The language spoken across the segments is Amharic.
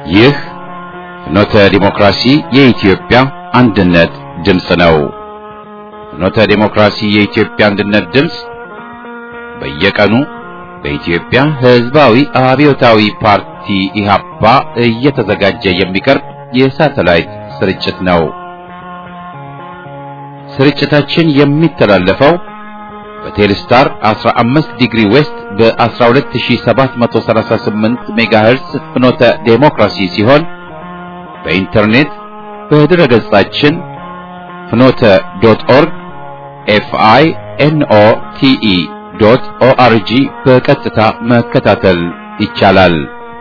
ይህ ፍኖተ ዲሞክራሲ የኢትዮጵያ አንድነት ድምፅ ነው። ፍኖተ ዲሞክራሲ የኢትዮጵያ አንድነት ድምፅ በየቀኑ በኢትዮጵያ ሕዝባዊ አብዮታዊ ፓርቲ ኢህአፓ እየተዘጋጀ የሚቀርብ የሳተላይት ስርጭት ነው። ስርጭታችን የሚተላለፈው በቴሌስታር 15 ዲግሪ ዌስት በ12738 ሜጋሄርስ ፍኖተ ዴሞክራሲ ሲሆን በኢንተርኔት በድረ ገጻችን ፍኖተ ዶት ኦርግ ኤፍአይ ኤንኦ ቲኢ ዶት ኦአርጂ በቀጥታ መከታተል ይቻላል።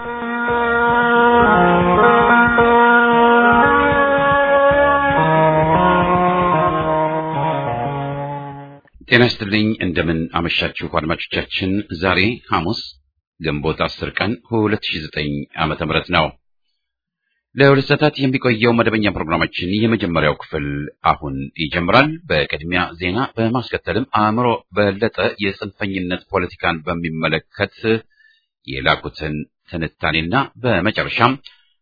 ጤና ይስጥልኝ። እንደምን አመሻችሁ አድማጮቻችን። ዛሬ ሐሙስ ግንቦት 10 ቀን 2009 ዓመተ ምህረት ነው። ለሁለት ሰዓታት የሚቆየው መደበኛ ፕሮግራማችን የመጀመሪያው ክፍል አሁን ይጀምራል። በቅድሚያ ዜና፣ በማስከተልም አእምሮ በለጠ የጽንፈኝነት ፖለቲካን በሚመለከት የላኩትን ትንታኔና በመጨረሻም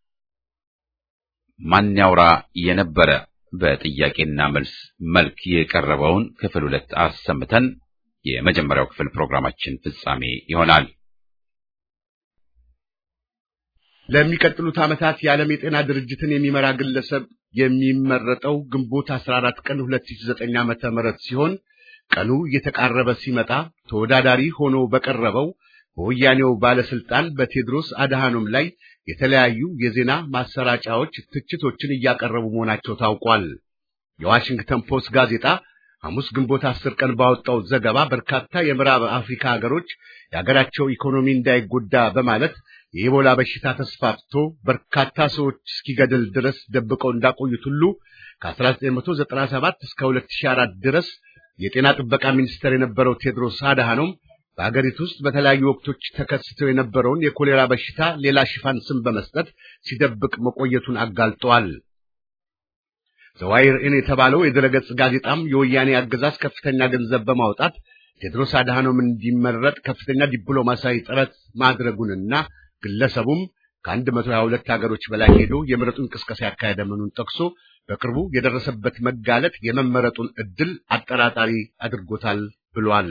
ማን ያውራ የነበረ በጥያቄና መልስ መልክ የቀረበውን ክፍል ሁለት አሰምተን የመጀመሪያው ክፍል ፕሮግራማችን ፍጻሜ ይሆናል። ለሚቀጥሉት ዓመታት የዓለም የጤና ድርጅትን የሚመራ ግለሰብ የሚመረጠው ግንቦት 14 ቀን 2009 ዓመተ ምህረት ሲሆን ቀኑ እየተቃረበ ሲመጣ ተወዳዳሪ ሆኖ በቀረበው በወያኔው ባለስልጣን በቴድሮስ አድሃኖም ላይ የተለያዩ የዜና ማሰራጫዎች ትችቶችን እያቀረቡ መሆናቸው ታውቋል። የዋሽንግተን ፖስት ጋዜጣ ሐሙስ ግንቦት አስር ቀን ባወጣው ዘገባ በርካታ የምዕራብ አፍሪካ ሀገሮች የሀገራቸው ኢኮኖሚ እንዳይጎዳ በማለት የኢቦላ በሽታ ተስፋፍቶ በርካታ ሰዎች እስኪገድል ድረስ ደብቀው እንዳቆዩት ሁሉ ከ1997 እስከ 2004 ድረስ የጤና ጥበቃ ሚኒስትር የነበረው ቴድሮስ አድሃኖም በሀገሪቱ ውስጥ በተለያዩ ወቅቶች ተከስተው የነበረውን የኮሌራ በሽታ ሌላ ሽፋን ስም በመስጠት ሲደብቅ መቆየቱን አጋልጠዋል። ዘዋይር ኢን የተባለው የድረገጽ ጋዜጣም የወያኔ አገዛዝ ከፍተኛ ገንዘብ በማውጣት ቴድሮስ አድሃኖም እንዲመረጥ ከፍተኛ ዲፕሎማሲያዊ ጥረት ማድረጉንና ግለሰቡም ከአንድ መቶ ሀያ ሁለት ሀገሮች በላይ ሄዶ የምረጡን ቅስቀሳ ያካሄደ መሆኑን ጠቅሶ በቅርቡ የደረሰበት መጋለጥ የመመረጡን ዕድል አጠራጣሪ አድርጎታል ብሏል።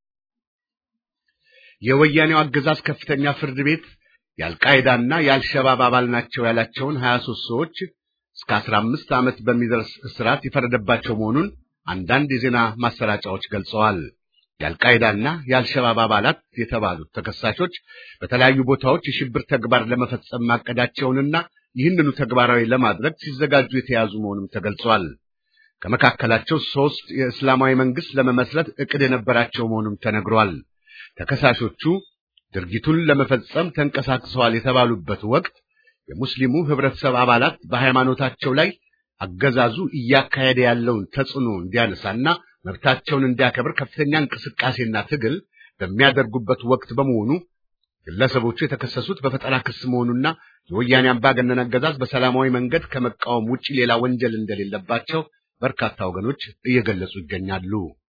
የወያኔው አገዛዝ ከፍተኛ ፍርድ ቤት የአልቃይዳና የአልሸባብ አባል ናቸው ያላቸውን 23 ሰዎች እስከ 15 ዓመት በሚደርስ እስራት የፈረደባቸው መሆኑን አንዳንድ የዜና ማሰራጫዎች ገልጸዋል። የአልቃይዳና የአልሸባብ አባላት የተባሉት ተከሳሾች በተለያዩ ቦታዎች የሽብር ተግባር ለመፈጸም ማቀዳቸውንና ይህንኑ ተግባራዊ ለማድረግ ሲዘጋጁ የተያዙ መሆኑም ተገልጿል። ከመካከላቸው ሶስት የእስላማዊ መንግስት ለመመስረት እቅድ የነበራቸው መሆኑም ተነግሯል። ተከሳሾቹ ድርጊቱን ለመፈጸም ተንቀሳቅሰዋል የተባሉበት ወቅት የሙስሊሙ ህብረተሰብ አባላት በሃይማኖታቸው ላይ አገዛዙ እያካሄደ ያለውን ተጽዕኖ እንዲያነሳና መብታቸውን እንዲያከብር ከፍተኛ እንቅስቃሴና ትግል በሚያደርጉበት ወቅት በመሆኑ ግለሰቦቹ የተከሰሱት በፈጠራ ክስ መሆኑና የወያኔ አምባገነን አገዛዝ በሰላማዊ መንገድ ከመቃወም ውጪ ሌላ ወንጀል እንደሌለባቸው በርካታ ወገኖች እየገለጹ ይገኛሉ።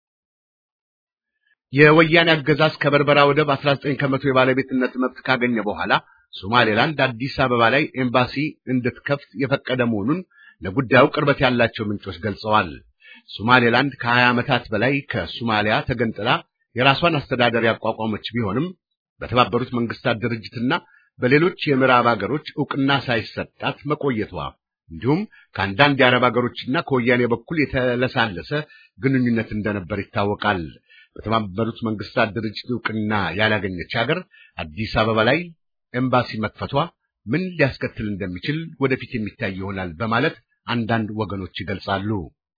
የወያኔ አገዛዝ ከበርበራ ወደብ 19 ከመቶ የባለቤትነት መብት ካገኘ በኋላ ሶማሌላንድ አዲስ አበባ ላይ ኤምባሲ እንድትከፍት የፈቀደ መሆኑን ለጉዳዩ ቅርበት ያላቸው ምንጮች ገልጸዋል። ሶማሌላንድ ከ20 ዓመታት በላይ ከሶማሊያ ተገንጥላ የራሷን አስተዳደር ያቋቋመች ቢሆንም በተባበሩት መንግስታት ድርጅትና በሌሎች የምዕራብ ሀገሮች ዕውቅና ሳይሰጣት መቆየቷ እንዲሁም ከአንዳንድ የአረብ ሀገሮችና ከወያኔ በኩል የተለሳለሰ ግንኙነት እንደነበር ይታወቃል። በተባበሩት መንግስታት ድርጅት ዕውቅና ያላገኘች ሀገር አዲስ አበባ ላይ ኤምባሲ መክፈቷ ምን ሊያስከትል እንደሚችል ወደፊት የሚታይ ይሆናል በማለት አንዳንድ ወገኖች ይገልጻሉ።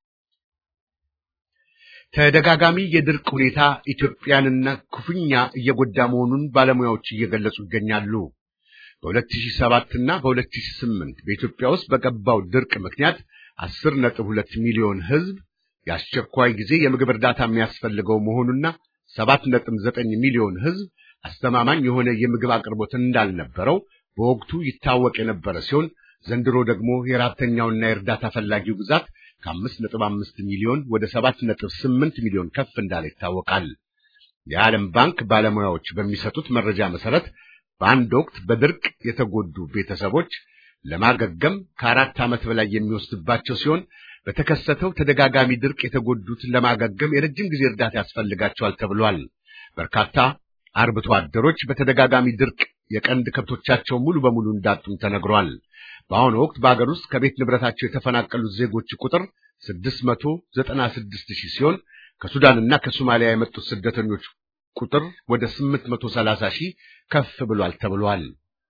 ተደጋጋሚ የድርቅ ሁኔታ ኢትዮጵያንና ክፉኛ እየጎዳ መሆኑን ባለሙያዎች እየገለጹ ይገኛሉ። በ2007 እና በ2008 በኢትዮጵያ ውስጥ በገባው ድርቅ ምክንያት 10.2 ሚሊዮን ሕዝብ የአስቸኳይ ጊዜ የምግብ እርዳታ የሚያስፈልገው መሆኑና 7.9 ሚሊዮን ሕዝብ አስተማማኝ የሆነ የምግብ አቅርቦት እንዳልነበረው በወቅቱ ይታወቅ የነበረ ሲሆን ዘንድሮ ደግሞ የረሃብተኛውና የእርዳታ ፈላጊው ብዛት ከአምስት ነጥብ አምስት ሚሊዮን ወደ ሰባት ነጥብ ስምንት ሚሊዮን ከፍ እንዳለ ይታወቃል። የዓለም ባንክ ባለሙያዎች በሚሰጡት መረጃ መሰረት በአንድ ወቅት በድርቅ የተጎዱ ቤተሰቦች ለማገገም ከአራት ዓመት በላይ የሚወስድባቸው ሲሆን በተከሰተው ተደጋጋሚ ድርቅ የተጎዱትን ለማገገም የረጅም ጊዜ እርዳታ ያስፈልጋቸዋል ተብሏል። በርካታ አርብቶ አደሮች በተደጋጋሚ ድርቅ የቀንድ ከብቶቻቸውን ሙሉ በሙሉ እንዳጡም ተነግሯል። በአሁኑ ወቅት በአገር ውስጥ ከቤት ንብረታቸው የተፈናቀሉት ዜጎች ቁጥር 696 ሺህ ሲሆን ከሱዳንና ከሶማሊያ የመጡት ስደተኞች ቁጥር ወደ 830 ሺህ ከፍ ብሏል ተብሏል።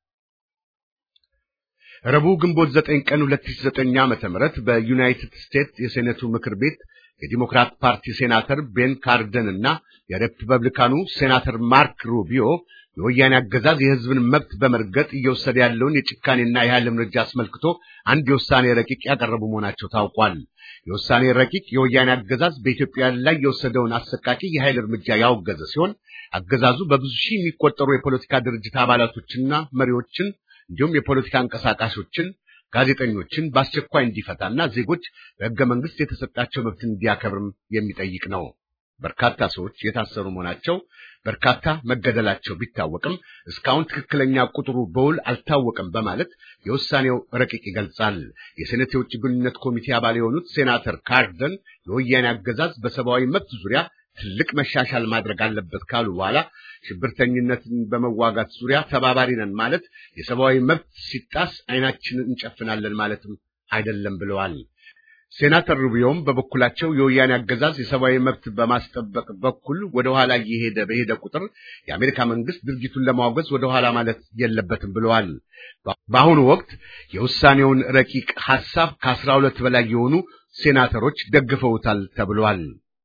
ረቡዕ ግንቦት 9 ቀን 2009 ዓመተ ምህረት በዩናይትድ ስቴትስ የሴኔቱ ምክር ቤት የዲሞክራት ፓርቲ ሴናተር ቤን ካርደን እና የሪፐብሊካኑ ሴናተር ማርክ ሩቢዮ የወያኔ አገዛዝ የሕዝብን መብት በመርገጥ እየወሰደ ያለውን የጭካኔና የኃይል እርምጃ አስመልክቶ አንድ የውሳኔ ረቂቅ ያቀረቡ መሆናቸው ታውቋል። የውሳኔ ረቂቅ የወያኔ አገዛዝ በኢትዮጵያ ላይ የወሰደውን አሰቃቂ የኃይል እርምጃ ያወገዘ ሲሆን አገዛዙ በብዙ ሺህ የሚቆጠሩ የፖለቲካ ድርጅት አባላቶችና መሪዎችን እንዲሁም የፖለቲካ አንቀሳቃሾችን ጋዜጠኞችን በአስቸኳይ እንዲፈታና ዜጎች በሕገ መንግሥት የተሰጣቸው መብት እንዲያከብርም የሚጠይቅ ነው። በርካታ ሰዎች የታሰሩ መሆናቸው፣ በርካታ መገደላቸው ቢታወቅም እስካሁን ትክክለኛ ቁጥሩ በውል አልታወቀም በማለት የውሳኔው ረቂቅ ይገልጻል። የሴኔት የውጭ ግንኙነት ኮሚቴ አባል የሆኑት ሴናተር ካርደን የወያኔ አገዛዝ በሰብአዊ መብት ዙሪያ ትልቅ መሻሻል ማድረግ አለበት ካሉ በኋላ ሽብርተኝነትን በመዋጋት ዙሪያ ተባባሪ ነን ማለት የሰብአዊ መብት ሲጣስ ዓይናችንን እንጨፍናለን ማለትም አይደለም ብለዋል። ሴናተር ሩቢዮም በበኩላቸው የወያኔ አገዛዝ የሰብአዊ መብት በማስጠበቅ በኩል ወደ ኋላ እየሄደ በሄደ ቁጥር የአሜሪካ መንግስት ድርጊቱን ለማውገዝ ወደ ኋላ ማለት የለበትም ብለዋል። በአሁኑ ወቅት የውሳኔውን ረቂቅ ሐሳብ ከአስራ ሁለት በላይ የሆኑ ሴናተሮች ደግፈውታል ተብሏል።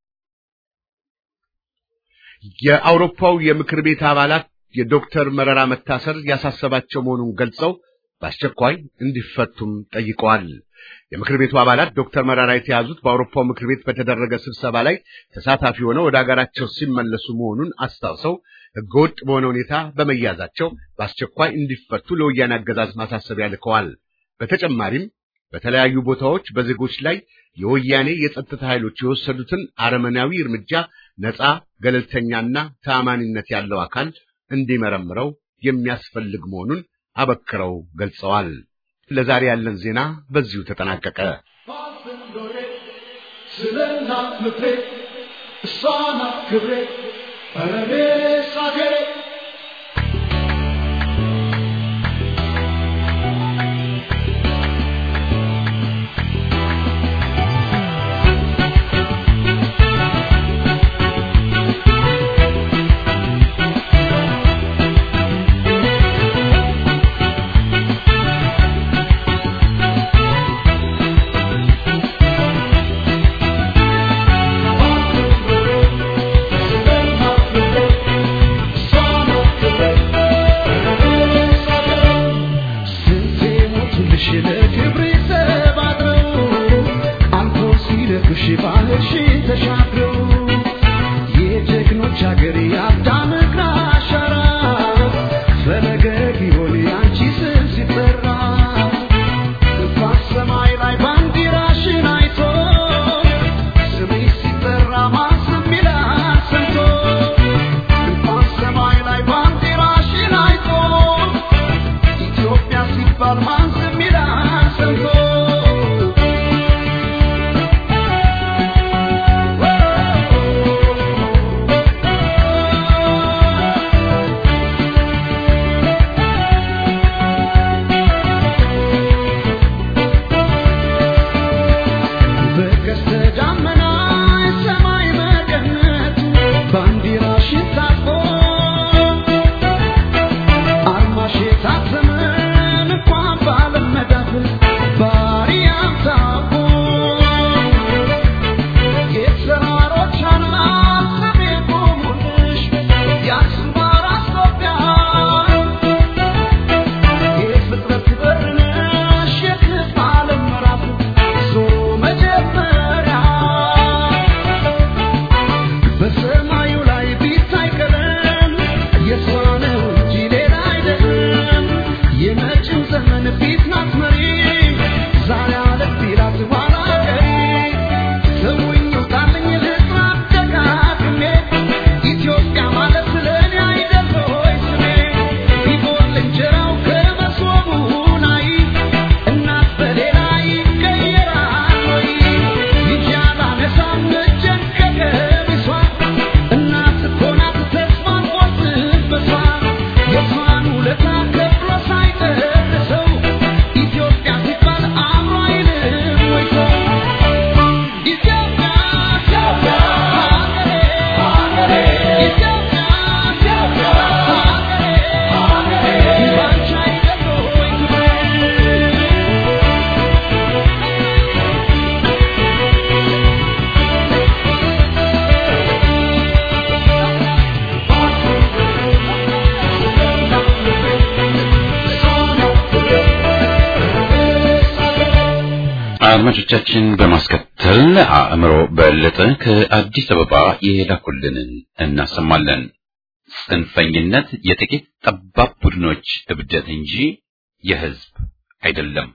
የአውሮፓው የምክር ቤት አባላት የዶክተር መረራ መታሰር ያሳሰባቸው መሆኑን ገልጸው በአስቸኳይ እንዲፈቱም ጠይቀዋል። የምክር ቤቱ አባላት ዶክተር መረራ የተያዙት በአውሮፓው ምክር ቤት በተደረገ ስብሰባ ላይ ተሳታፊ ሆነው ወደ አገራቸው ሲመለሱ መሆኑን አስታውሰው ሕገወጥ በሆነ ሁኔታ በመያዛቸው በአስቸኳይ እንዲፈቱ ለወያኔ አገዛዝ ማሳሰቢያ ልከዋል። በተጨማሪም በተለያዩ ቦታዎች በዜጎች ላይ የወያኔ የጸጥታ ኃይሎች የወሰዱትን አረመናዊ እርምጃ ነፃ ገለልተኛና ተአማኒነት ያለው አካል እንዲመረምረው የሚያስፈልግ መሆኑን አበክረው ገልጸዋል። ለዛሬ ያለን ዜና በዚሁ ተጠናቀቀ። ስለና ምክሬ እሷና ክብሬ በረቤስ አገሬ Bye. አድማጮቻችን በማስከተል አእምሮ በለጠ ከአዲስ አበባ የላኩልንን እናሰማለን። ጽንፈኝነት የጥቂት ጠባብ ቡድኖች እብደት እንጂ የሕዝብ አይደለም።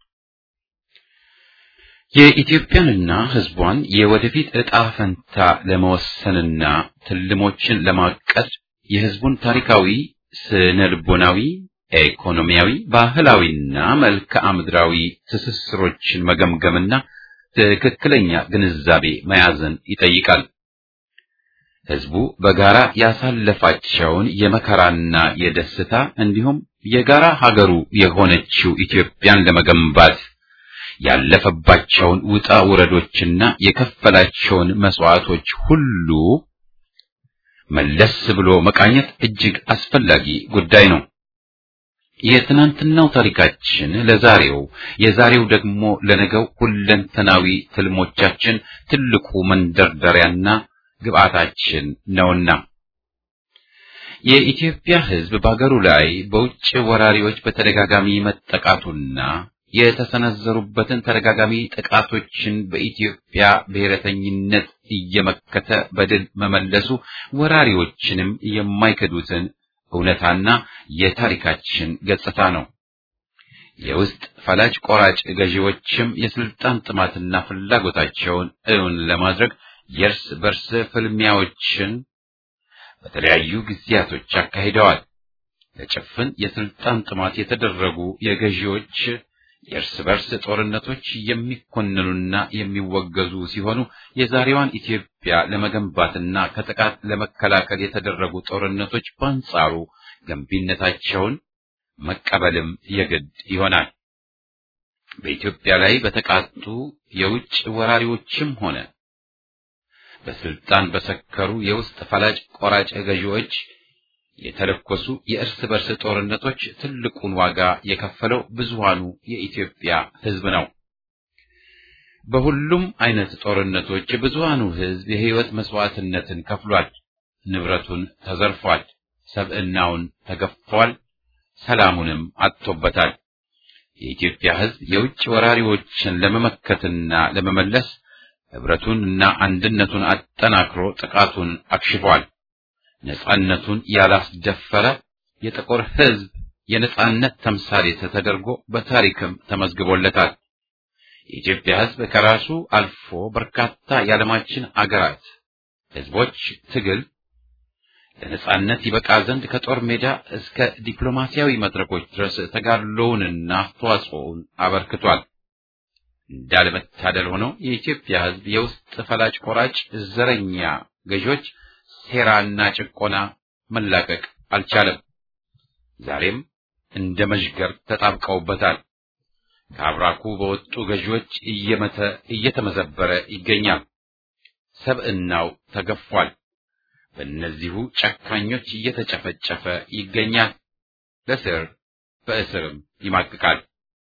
የኢትዮጵያንና ሕዝቧን የወደፊት ዕጣ ፈንታ ለመወሰንና ትልሞችን ለማቀድ የሕዝቡን ታሪካዊ፣ ስነ ልቦናዊ፣ ኢኮኖሚያዊ፣ ባህላዊና መልክዓ ምድራዊ ትስስሮችን መገምገምና ትክክለኛ ግንዛቤ መያዝን ይጠይቃል። ሕዝቡ በጋራ ያሳለፋቸውን የመከራና የደስታ እንዲሁም የጋራ ሀገሩ የሆነችው ኢትዮጵያን ለመገንባት ያለፈባቸውን ውጣ ውረዶችና የከፈላቸውን መስዋዕቶች ሁሉ መለስ ብሎ መቃኘት እጅግ አስፈላጊ ጉዳይ ነው። የትናንትናው ታሪካችን ለዛሬው፣ የዛሬው ደግሞ ለነገው ሁለንተናዊ ትልሞቻችን ትልቁ መንደርደሪያና ግብአታችን ነውና የኢትዮጵያ ሕዝብ በአገሩ ላይ በውጭ ወራሪዎች በተደጋጋሚ መጠቃቱና የተሰነዘሩበትን ተደጋጋሚ ጥቃቶችን በኢትዮጵያ ብሔረተኝነት እየመከተ በድል መመለሱ ወራሪዎችንም የማይክዱትን እውነታና የታሪካችን ገጽታ ነው። የውስጥ ፈላጭ ቆራጭ ገዢዎችም የስልጣን ጥማትና ፍላጎታቸውን እውን ለማድረግ የእርስ በርስ ፍልሚያዎችን በተለያዩ ጊዜያቶች አካሂደዋል። ለጭፍን የስልጣን ጥማት የተደረጉ የገዢዎች የእርስ በርስ ጦርነቶች የሚኮንኑና የሚወገዙ ሲሆኑ የዛሬዋን ኢትዮጵያ ለመገንባትና ከጥቃት ለመከላከል የተደረጉ ጦርነቶች በአንጻሩ ገንቢነታቸውን መቀበልም የግድ ይሆናል። በኢትዮጵያ ላይ በተቃጡ የውጭ ወራሪዎችም ሆነ በስልጣን በሰከሩ የውስጥ ፈላጭ ቆራጭ ገዢዎች የተለኮሱ የእርስ በርስ ጦርነቶች ትልቁን ዋጋ የከፈለው ብዙሃኑ የኢትዮጵያ ሕዝብ ነው። በሁሉም አይነት ጦርነቶች ብዙሃኑ ሕዝብ የሕይወት መስዋዕትነትን ከፍሏል። ንብረቱን ተዘርፏል። ሰብዕናውን ተገፏል። ሰላሙንም አጥቶበታል። የኢትዮጵያ ሕዝብ የውጭ ወራሪዎችን ለመመከትና ለመመለስ ህብረቱንና አንድነቱን አጠናክሮ ጥቃቱን አክሽፏል። ነጻነቱን ያላስደፈረ የጥቁር ሕዝብ የነጻነት ተምሳሌት ተደርጎ በታሪክም ተመዝግቦለታል። የኢትዮጵያ ሕዝብ ከራሱ አልፎ በርካታ የዓለማችን አገራት ሕዝቦች ትግል ለነጻነት ይበቃ ዘንድ ከጦር ሜዳ እስከ ዲፕሎማሲያዊ መድረኮች ድረስ ተጋድሎውንና አስተዋጽኦውን አበርክቷል። እንዳለመታደል ሆኖ የኢትዮጵያ ሕዝብ የውስጥ ፈላጭ ቆራጭ ዘረኛ ገዦች ሴራና ጭቆና መላቀቅ አልቻለም። ዛሬም እንደ መዥገር ተጣብቀውበታል። ከአብራኩ በወጡ ገዢዎች እየመተ እየተመዘበረ ይገኛል። ሰብዕናው ተገፏል። በእነዚሁ ጨካኞች እየተጨፈጨፈ ይገኛል። ለስር በእስርም ይማቅቃል።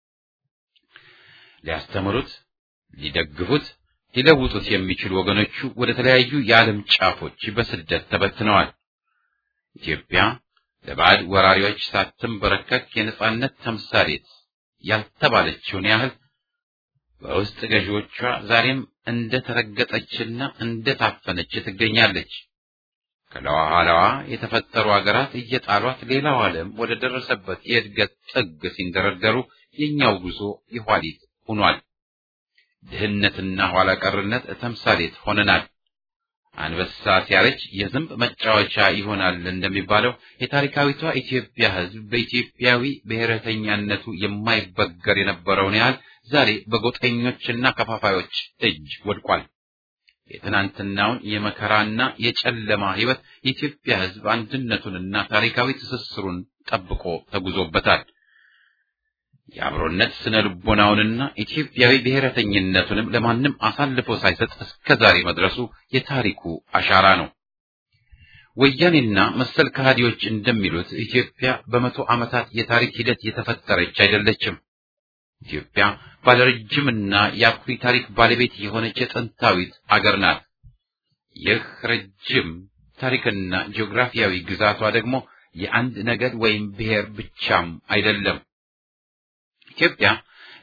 ሊያስተምሩት፣ ሊደግፉት፣ ሊለውጡት የሚችሉ ወገኖቹ ወደ ተለያዩ የዓለም ጫፎች በስደት ተበትነዋል። ኢትዮጵያ ለባዕድ ወራሪዎች ሳትንበረከክ የነጻነት ተምሳሌት ያልተባለችውን ያህል በውስጥ ገዢዎቿ ዛሬም እንደ ተረገጠችና እንደ ታፈነች ትገኛለች። ከለኋላዋ የተፈጠሩ አገራት እየጣሏት ሌላው ዓለም ወደ ደረሰበት የእድገት ጥግ ሲንደረደሩ የእኛው ጉዞ የኋሊት ሆኗል። ድህነትና ኋላ ቀርነት ተምሳሌት ሆነናል። አንበሳ ሲያረጅ የዝንብ መጫወቻ ይሆናል እንደሚባለው የታሪካዊቷ ኢትዮጵያ ሕዝብ በኢትዮጵያዊ ብሔረተኛነቱ የማይበገር የነበረውን ያህል ዛሬ በጎጠኞችና ከፋፋዮች እጅ ወድቋል። የትናንትናውን የመከራና የጨለማ ሕይወት የኢትዮጵያ ሕዝብ አንድነቱንና ታሪካዊ ትስስሩን ጠብቆ ተጉዞበታል። የአብሮነት ስነ ልቦናውንና ኢትዮጵያዊ ብሔረተኝነቱንም ለማንም አሳልፎ ሳይሰጥ እስከ ዛሬ መድረሱ የታሪኩ አሻራ ነው። ወያኔና መሰል ከሃዲዎች እንደሚሉት ኢትዮጵያ በመቶ ዓመታት የታሪክ ሂደት የተፈጠረች አይደለችም። ኢትዮጵያ ባለረጅምና የአኩሪ ታሪክ ባለቤት የሆነች የጥንታዊት አገር ናት። ይህ ረጅም ታሪክና ጂኦግራፊያዊ ግዛቷ ደግሞ የአንድ ነገድ ወይም ብሔር ብቻም አይደለም። ኢትዮጵያ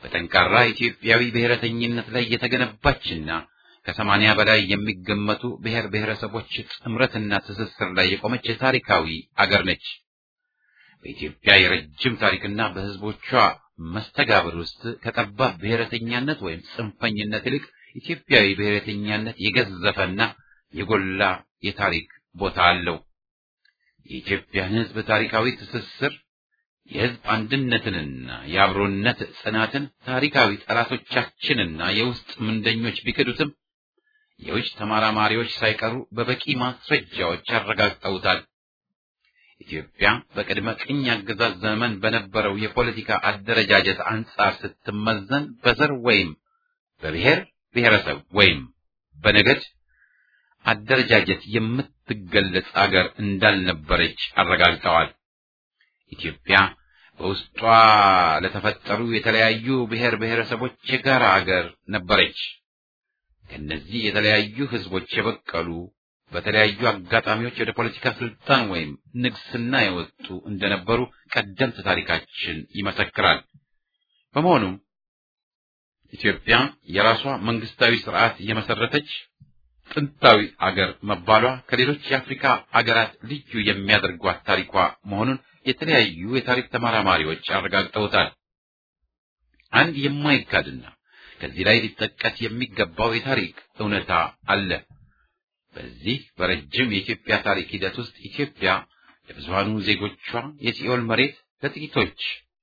በጠንካራ ኢትዮጵያዊ ብሔረተኝነት ላይ የተገነባችና ከሰማንያ በላይ የሚገመቱ ብሔር ብሔረሰቦች ጥምረትና ትስስር ላይ የቆመች ታሪካዊ አገር ነች። በኢትዮጵያ የረጅም ታሪክና በሕዝቦቿ መስተጋብር ውስጥ ከጠባብ ብሔረተኛነት ወይም ጽንፈኝነት ይልቅ ኢትዮጵያዊ ብሔረተኛነት የገዘፈና የጎላ የታሪክ ቦታ አለው። የኢትዮጵያን ሕዝብ ታሪካዊ ትስስር የሕዝብ አንድነትንና የአብሮነት ጽናትን ታሪካዊ ጠላቶቻችንና የውስጥ ምንደኞች ቢክዱትም የውጭ ተመራማሪዎች ሳይቀሩ በበቂ ማስረጃዎች አረጋግጠውታል። ኢትዮጵያ በቅድመ ቅኝ አገዛዝ ዘመን በነበረው የፖለቲካ አደረጃጀት አንጻር ስትመዘን በዘር ወይም በብሔር ብሔረሰብ ወይም በነገድ አደረጃጀት የምትገለጽ አገር እንዳልነበረች አረጋግጠዋል። ኢትዮጵያ በውስጧ ለተፈጠሩ የተለያዩ ብሔር ብሔረሰቦች የጋራ አገር ነበረች። ከእነዚህ የተለያዩ ህዝቦች የበቀሉ በተለያዩ አጋጣሚዎች ወደ ፖለቲካ ስልጣን ወይም ንግስና የወጡ እንደነበሩ ቀደምት ታሪካችን ይመሰክራል። በመሆኑም ኢትዮጵያ የራሷ መንግስታዊ ስርዓት የመሰረተች ጥንታዊ አገር መባሏ ከሌሎች የአፍሪካ አገራት ልዩ የሚያደርጓት ታሪኳ መሆኑን የተለያዩ የታሪክ ተመራማሪዎች አረጋግጠውታል። አንድ የማይካድና ከዚህ ላይ ሊጠቀስ የሚገባው የታሪክ እውነታ አለ። በዚህ በረጅም የኢትዮጵያ ታሪክ ሂደት ውስጥ ኢትዮጵያ ለብዙሃኑ ዜጎቿ የሲኦል መሬት፣ ለጥቂቶች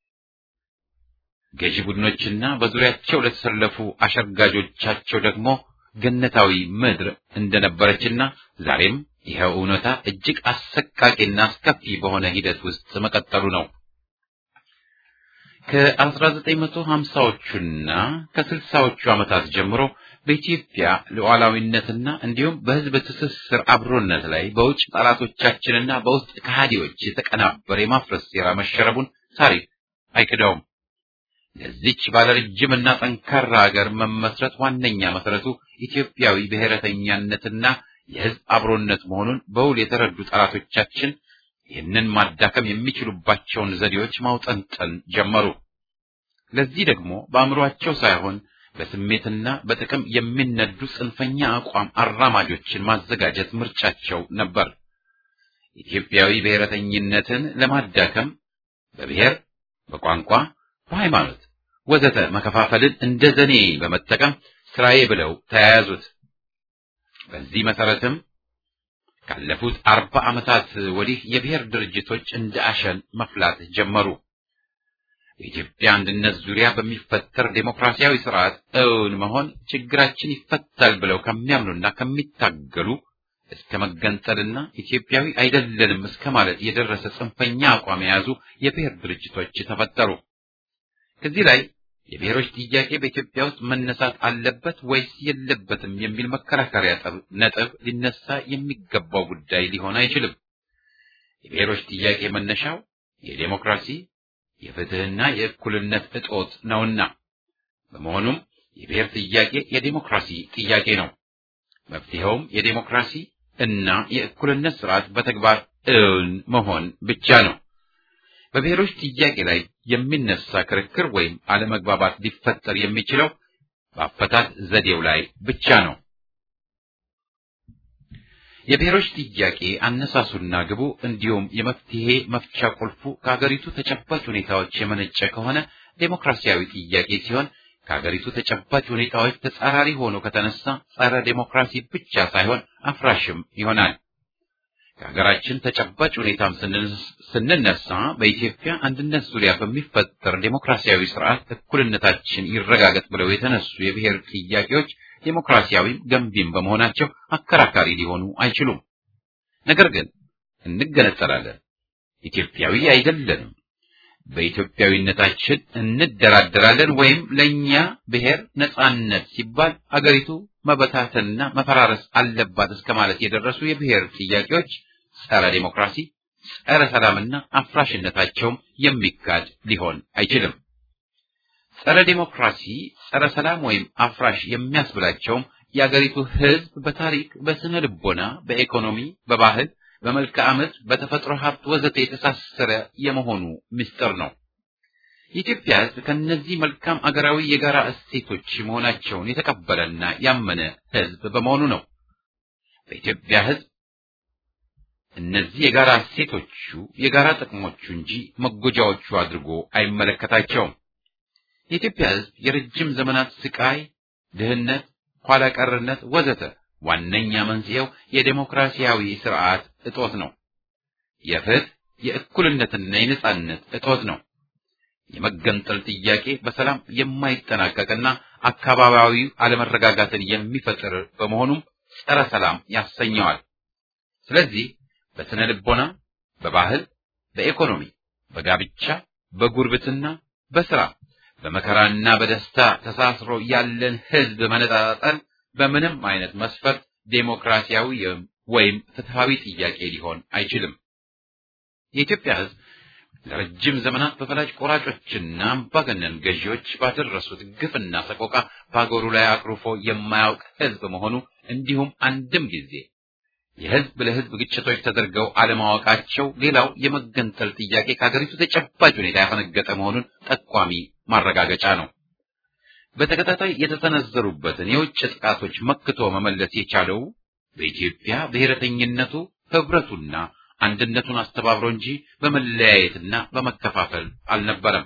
ገዢ ቡድኖችና በዙሪያቸው ለተሰለፉ አሸርጋጆቻቸው ደግሞ ገነታዊ ምድር እንደነበረችና ዛሬም ይኸው እውነታ እጅግ አሰቃቂና አስከፊ በሆነ ሂደት ውስጥ መቀጠሉ ነው። ከ1950ዎቹና ከ60ዎቹ ዓመታት ጀምሮ በኢትዮጵያ ሉዓላዊነትና እንዲሁም በሕዝብ ትስስር አብሮነት ላይ በውጭ ጠላቶቻችንና በውስጥ ከሃዲዎች የተቀናበረ የማፍረስ ሴራ መሸረቡን ታሪክ አይክደውም። ለዚች ባለረጅምና ጠንካራ ሀገር መመስረት ዋነኛ መሰረቱ ኢትዮጵያዊ ብሔረተኛነትና የሕዝብ አብሮነት መሆኑን በውል የተረዱ ጠላቶቻችን ይህንን ማዳከም የሚችሉባቸውን ዘዴዎች ማውጠንጠን ጀመሩ። ለዚህ ደግሞ በአእምሯቸው ሳይሆን በስሜትና በጥቅም የሚነዱ ጽንፈኛ አቋም አራማጆችን ማዘጋጀት ምርጫቸው ነበር። ኢትዮጵያዊ ብሔረተኝነትን ለማዳከም በብሔር፣ በቋንቋ፣ በሃይማኖት ወዘተ መከፋፈልን እንደ ዘኔ በመጠቀም ስራዬ ብለው ተያያዙት። በዚህ መሰረትም ካለፉት አርባ ዓመታት ወዲህ የብሔር ድርጅቶች እንደ አሸን መፍላት ጀመሩ። በኢትዮጵያ አንድነት ዙሪያ በሚፈጠር ዴሞክራሲያዊ ስርዓት እውን መሆን ችግራችን ይፈታል ብለው ከሚያምኑና ከሚታገሉ እስከ መገንጠልና ኢትዮጵያዊ አይደለንም እስከ ማለት የደረሰ ጽንፈኛ አቋም የያዙ የብሔር ድርጅቶች ተፈጠሩ። ከዚህ ላይ የብሔሮች ጥያቄ በኢትዮጵያ ውስጥ መነሳት አለበት ወይስ የለበትም የሚል መከራከሪያ ነጥብ ሊነሳ የሚገባው ጉዳይ ሊሆን አይችልም። የብሔሮች ጥያቄ መነሻው የዴሞክራሲ የፍትህና የእኩልነት እጦት ነውና፣ በመሆኑም የብሔር ጥያቄ የዴሞክራሲ ጥያቄ ነው። መፍትሄውም የዴሞክራሲ እና የእኩልነት ስርዓት በተግባር እውን መሆን ብቻ ነው። በብሔሮች ጥያቄ ላይ የሚነሳ ክርክር ወይም አለመግባባት ሊፈጠር የሚችለው በአፈታት ዘዴው ላይ ብቻ ነው። የብሔሮች ጥያቄ አነሳሱና ግቡ እንዲሁም የመፍትሄ መፍቻ ቁልፉ ከሀገሪቱ ተጨባጭ ሁኔታዎች የመነጨ ከሆነ ዴሞክራሲያዊ ጥያቄ ሲሆን ከሀገሪቱ ተጨባጭ ሁኔታዎች ተጻራሪ ሆኖ ከተነሳ ጸረ ዴሞክራሲ ብቻ ሳይሆን አፍራሽም ይሆናል። ከሀገራችን ተጨባጭ ሁኔታም ስንነሳ በኢትዮጵያ አንድነት ዙሪያ በሚፈጠር ዴሞክራሲያዊ ስርዓት እኩልነታችን ይረጋገጥ ብለው የተነሱ የብሔር ጥያቄዎች ዴሞክራሲያዊም ገንቢም በመሆናቸው አከራካሪ ሊሆኑ አይችሉም። ነገር ግን እንገነጠላለን፣ ኢትዮጵያዊ አይደለንም፣ በኢትዮጵያዊነታችን እንደራደራለን ወይም ለእኛ ብሔር ነጻነት ሲባል አገሪቱ መበታተንና መፈራረስ አለባት እስከ ማለት የደረሱ የብሔር ጥያቄዎች ጸረ ዴሞክራሲ፣ ጸረ ሰላምና አፍራሽነታቸውም የሚካድ ሊሆን አይችልም። ጸረ ዴሞክራሲ፣ ጸረ ሰላም ወይም አፍራሽ የሚያስብላቸውም የአገሪቱ ሕዝብ በታሪክ፣ በስነ ልቦና፣ በኢኮኖሚ፣ በባህል፣ በመልክዓ ምድር፣ በተፈጥሮ ሀብት ወዘተ የተሳሰረ የመሆኑ ምስጢር ነው። የኢትዮጵያ ሕዝብ ከእነዚህ መልካም አገራዊ የጋራ እሴቶች መሆናቸውን የተቀበለና ያመነ ሕዝብ በመሆኑ ነው። በኢትዮጵያ ሕዝብ እነዚህ የጋራ እሴቶቹ የጋራ ጥቅሞቹ እንጂ መጎጃዎቹ አድርጎ አይመለከታቸውም። የኢትዮጵያ ሕዝብ የረጅም ዘመናት ስቃይ፣ ድህነት፣ ኋላ ቀርነት ወዘተ ዋነኛ መንስኤው የዴሞክራሲያዊ ስርዓት እጦት ነው። የፍትህ የእኩልነትና የነጻነት እጦት ነው። የመገንጠል ጥያቄ በሰላም የማይጠናቀቅና አካባቢያዊ አለመረጋጋትን የሚፈጥር በመሆኑም ጸረ ሰላም ያሰኘዋል። ስለዚህ በስነ ልቦና፣ በባህል፣ በኢኮኖሚ፣ በጋብቻ፣ በጉርብትና፣ በስራ፣ በመከራና በደስታ ተሳስሮ ያለን ህዝብ መነጣጠል በምንም አይነት መስፈርት ዴሞክራሲያዊ ወይም ፍትሃዊ ጥያቄ ሊሆን አይችልም። የኢትዮጵያ ህዝብ ለረጅም ዘመናት በፈላጭ ቆራጮችና አምባገነን ገዢዎች ባደረሱት ግፍና ሰቆቃ በአገሩ ላይ አቅርፎ የማያውቅ ህዝብ መሆኑ እንዲሁም አንድም ጊዜ የህዝብ ለህዝብ ግጭቶች ተደርገው አለማወቃቸው ሌላው የመገንጠል ጥያቄ ከሀገሪቱ ተጨባጭ ሁኔታ ያፈነገጠ መሆኑን ጠቋሚ ማረጋገጫ ነው። በተከታታይ የተሰነዘሩበትን የውጭ ጥቃቶች መክቶ መመለስ የቻለው በኢትዮጵያ ብሔረተኝነቱ ህብረቱና አንድነቱን አስተባብሮ እንጂ በመለያየትና በመከፋፈል አልነበረም።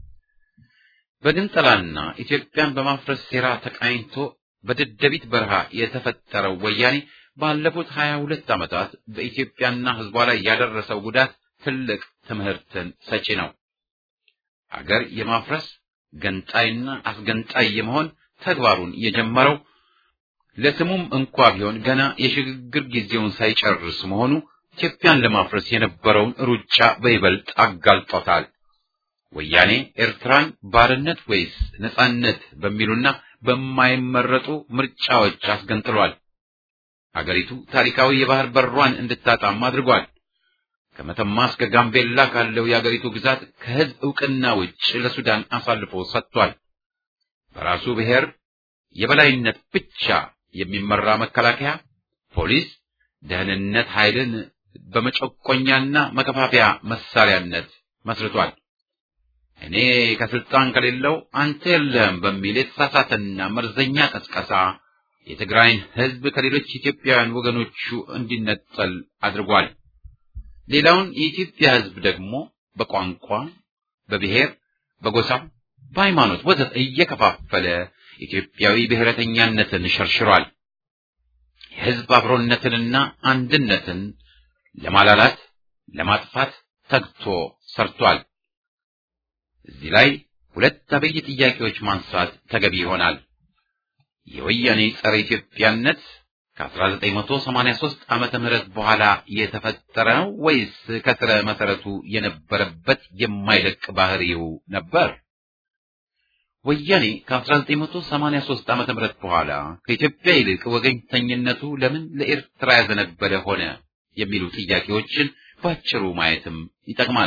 በግንጠላና ኢትዮጵያን በማፍረስ ሴራ ተቃኝቶ በደደቢት በረሃ የተፈጠረው ወያኔ ባለፉት ሀያ ሁለት ዓመታት በኢትዮጵያና ህዝቧ ላይ ያደረሰው ጉዳት ትልቅ ትምህርትን ሰጪ ነው። አገር የማፍረስ ገንጣይና አስገንጣይ የመሆን ተግባሩን የጀመረው ለስሙም እንኳ ቢሆን ገና የሽግግር ጊዜውን ሳይጨርስ መሆኑ ኢትዮጵያን ለማፍረስ የነበረውን ሩጫ በይበልጥ አጋልጦታል። ወያኔ ኤርትራን ባርነት ወይስ ነጻነት በሚሉና በማይመረጡ ምርጫዎች አስገንጥሏል። አገሪቱ ታሪካዊ የባህር በሯን እንድታጣም አድርጓል። ከመተማ እስከ ጋምቤላ ካለው የአገሪቱ ግዛት ከህዝብ ዕውቅና ውጭ ለሱዳን አሳልፎ ሰጥቷል። በራሱ ብሔር የበላይነት ብቻ የሚመራ መከላከያ፣ ፖሊስ፣ ደህንነት ኃይልን በመጨቆኛና መከፋፈያ መሳሪያነት መስርቷል። እኔ ከስልጣን ከሌለው አንተ የለህም በሚል የተሳሳተና መርዘኛ ቀስቀሳ የትግራይን ህዝብ ከሌሎች ኢትዮጵያውያን ወገኖቹ እንዲነጠል አድርጓል። ሌላውን የኢትዮጵያ ህዝብ ደግሞ በቋንቋ፣ በብሔር፣ በጎሳ፣ በሃይማኖት ወዘተ እየከፋፈለ ኢትዮጵያዊ ብሔረተኛነትን ሸርሽሯል። የህዝብ አብሮነትንና አንድነትን ለማላላት ለማጥፋት ተግቶ ሰርቷል። እዚህ ላይ ሁለት አበይ ጥያቄዎች ማንሳት ተገቢ ይሆናል። የወያኔ ጸረ ኢትዮጵያነት ከ1983 ዓመተ ምህረት በኋላ የተፈጠረ ነው ወይስ ከስረ መሰረቱ የነበረበት የማይለቅ ባህሪው ነበር? ወያኔ ከ1983 ዓመተ ምህረት በኋላ ከኢትዮጵያ ይልቅ ወገኝተኝነቱ ለምን ለኤርትራ ያዘነበለ ሆነ የሚሉ ጥያቄዎችን ባጭሩ ማየትም ይጠቅማል።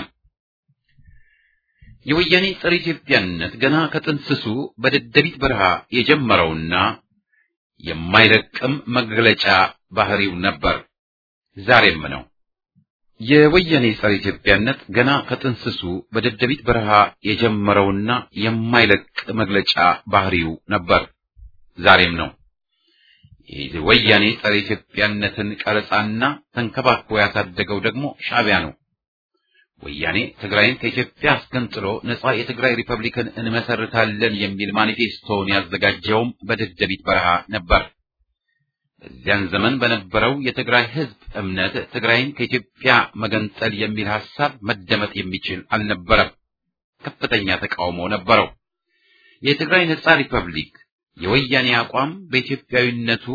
የወያኔ ጸረ ኢትዮጵያነት ገና ከጥንስሱ በደደቢት በረሃ የጀመረውና የማይለቅም መግለጫ ባህሪው ነበር፣ ዛሬም ነው። የወያኔ ጸረ ኢትዮጵያነት ገና ከጥንስሱ በደደቢት በረሃ የጀመረውና የማይለቅ መግለጫ ባህሪው ነበር፣ ዛሬም ነው። የወያኔ ጸረ ኢትዮጵያነትን ቀረጻና ተንከባክቦ ያሳደገው ደግሞ ሻዕቢያ ነው። ወያኔ ትግራይን ከኢትዮጵያ አስገንጥሎ ነጻ የትግራይ ሪፐብሊክን እንመሰርታለን የሚል ማኒፌስቶውን ያዘጋጀውም በደደቢት በረሃ ነበር። በዚያን ዘመን በነበረው የትግራይ ሕዝብ እምነት ትግራይን ከኢትዮጵያ መገንጠል የሚል ሐሳብ መደመጥ የሚችል አልነበረም። ከፍተኛ ተቃውሞ ነበረው። የትግራይ ነጻ ሪፐብሊክ የወያኔ አቋም በኢትዮጵያዊነቱ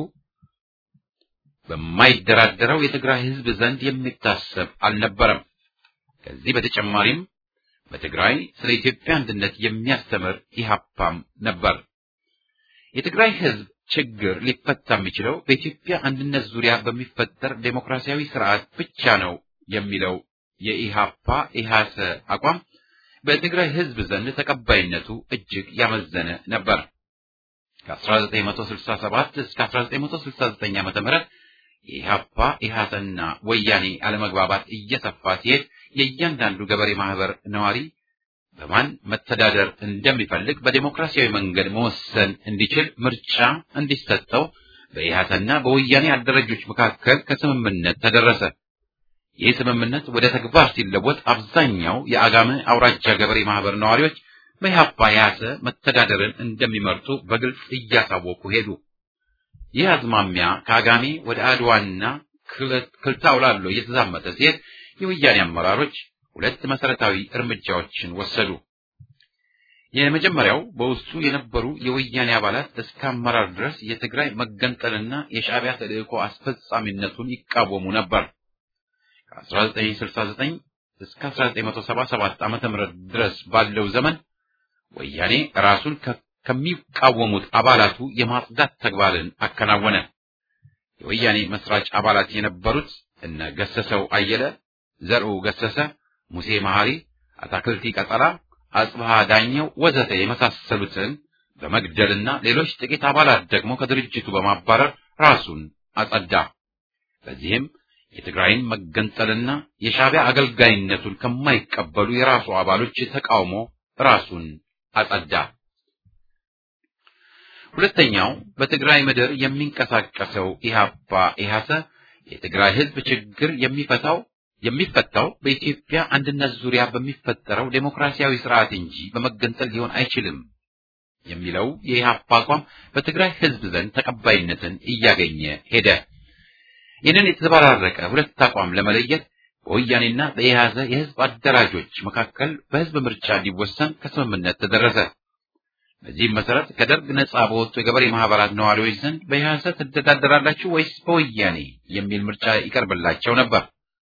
በማይደራደረው የትግራይ ሕዝብ ዘንድ የሚታሰብ አልነበረም። ከዚህ በተጨማሪም በትግራይ ስለ ኢትዮጵያ አንድነት የሚያስተምር ኢህአፓም ነበር። የትግራይ ሕዝብ ችግር ሊፈታ የሚችለው በኢትዮጵያ አንድነት ዙሪያ በሚፈጠር ዴሞክራሲያዊ ስርዓት ብቻ ነው የሚለው የኢህአፓ ኢህአሰ አቋም በትግራይ ሕዝብ ዘንድ ተቀባይነቱ እጅግ ያመዘነ ነበር። ከ1967 እስከ 1969 ዓ.ም የኢህአፓ ኢህአሰና ወያኔ አለመግባባት እየሰፋ ሲሄድ የእያንዳንዱ ገበሬ ማህበር ነዋሪ በማን መተዳደር እንደሚፈልግ በዴሞክራሲያዊ መንገድ መወሰን እንዲችል ምርጫ እንዲሰጠው በኢህአሰና በወያኔ አደረጆች መካከል ከስምምነት ተደረሰ። ይህ ስምምነት ወደ ተግባር ሲለወጥ አብዛኛው የአጋመ አውራጃ ገበሬ ማህበር ነዋሪዎች በኢህአፓ ያሰ መተዳደርን እንደሚመርጡ በግልጽ እያሳወቁ ሄዱ። ይህ አዝማሚያ ከአጋሜ ወደ አድዋና ክልታውላሎ እየተዛመተ ሲሄድ የወያኔ አመራሮች ሁለት መሰረታዊ እርምጃዎችን ወሰዱ። የመጀመሪያው በውስጡ የነበሩ የወያኔ አባላት እስከ አመራር ድረስ የትግራይ መገንጠልና የሻዕቢያ ተልእኮ አስፈጻሚነቱን ይቃወሙ ነበር። ከ1969 እስከ 1977 ዓ.ም ድረስ ባለው ዘመን ወያኔ ራሱን ከሚቃወሙት አባላቱ የማጽዳት ተግባርን አከናወነ። የወያኔ መስራች አባላት የነበሩት እነ ገሰሰው አየለ፣ ዘርኡ ገሰሰ፣ ሙሴ መሐሪ፣ አታክልቲ ቀጠላ፣ አጽብሃ ዳኘው ወዘተ የመሳሰሉትን በመግደልና ሌሎች ጥቂት አባላት ደግሞ ከድርጅቱ በማባረር ራሱን አጸዳ። በዚህም የትግራይን መገንጠልና የሻዕቢያ አገልጋይነቱን ከማይቀበሉ የራሱ አባሎች ተቃውሞ ራሱን አጸዳ። ሁለተኛው በትግራይ ምድር የሚንቀሳቀሰው ኢህአፓ ኢህአሰ የትግራይ ህዝብ ችግር የሚፈታው የሚፈታው በኢትዮጵያ አንድነት ዙሪያ በሚፈጠረው ዴሞክራሲያዊ ስርዓት እንጂ በመገንጠል ሊሆን አይችልም የሚለው የኢህአፓ አቋም በትግራይ ህዝብ ዘንድ ተቀባይነትን እያገኘ ሄደ። ይህንን የተዘበራረቀ ሁለት አቋም ለመለየት በወያኔና በኢህአዘ የህዝብ አደራጆች መካከል በህዝብ ምርጫ እንዲወሰን ከስምምነት ተደረሰ። በዚህም መሰረት ከደርግ ነጻ በወጡ የገበሬ ማህበራት ነዋሪዎች ዘንድ በኢህአዘ ትተዳደራላችሁ ወይስ በወያኔ የሚል ምርጫ ይቀርብላቸው ነበር።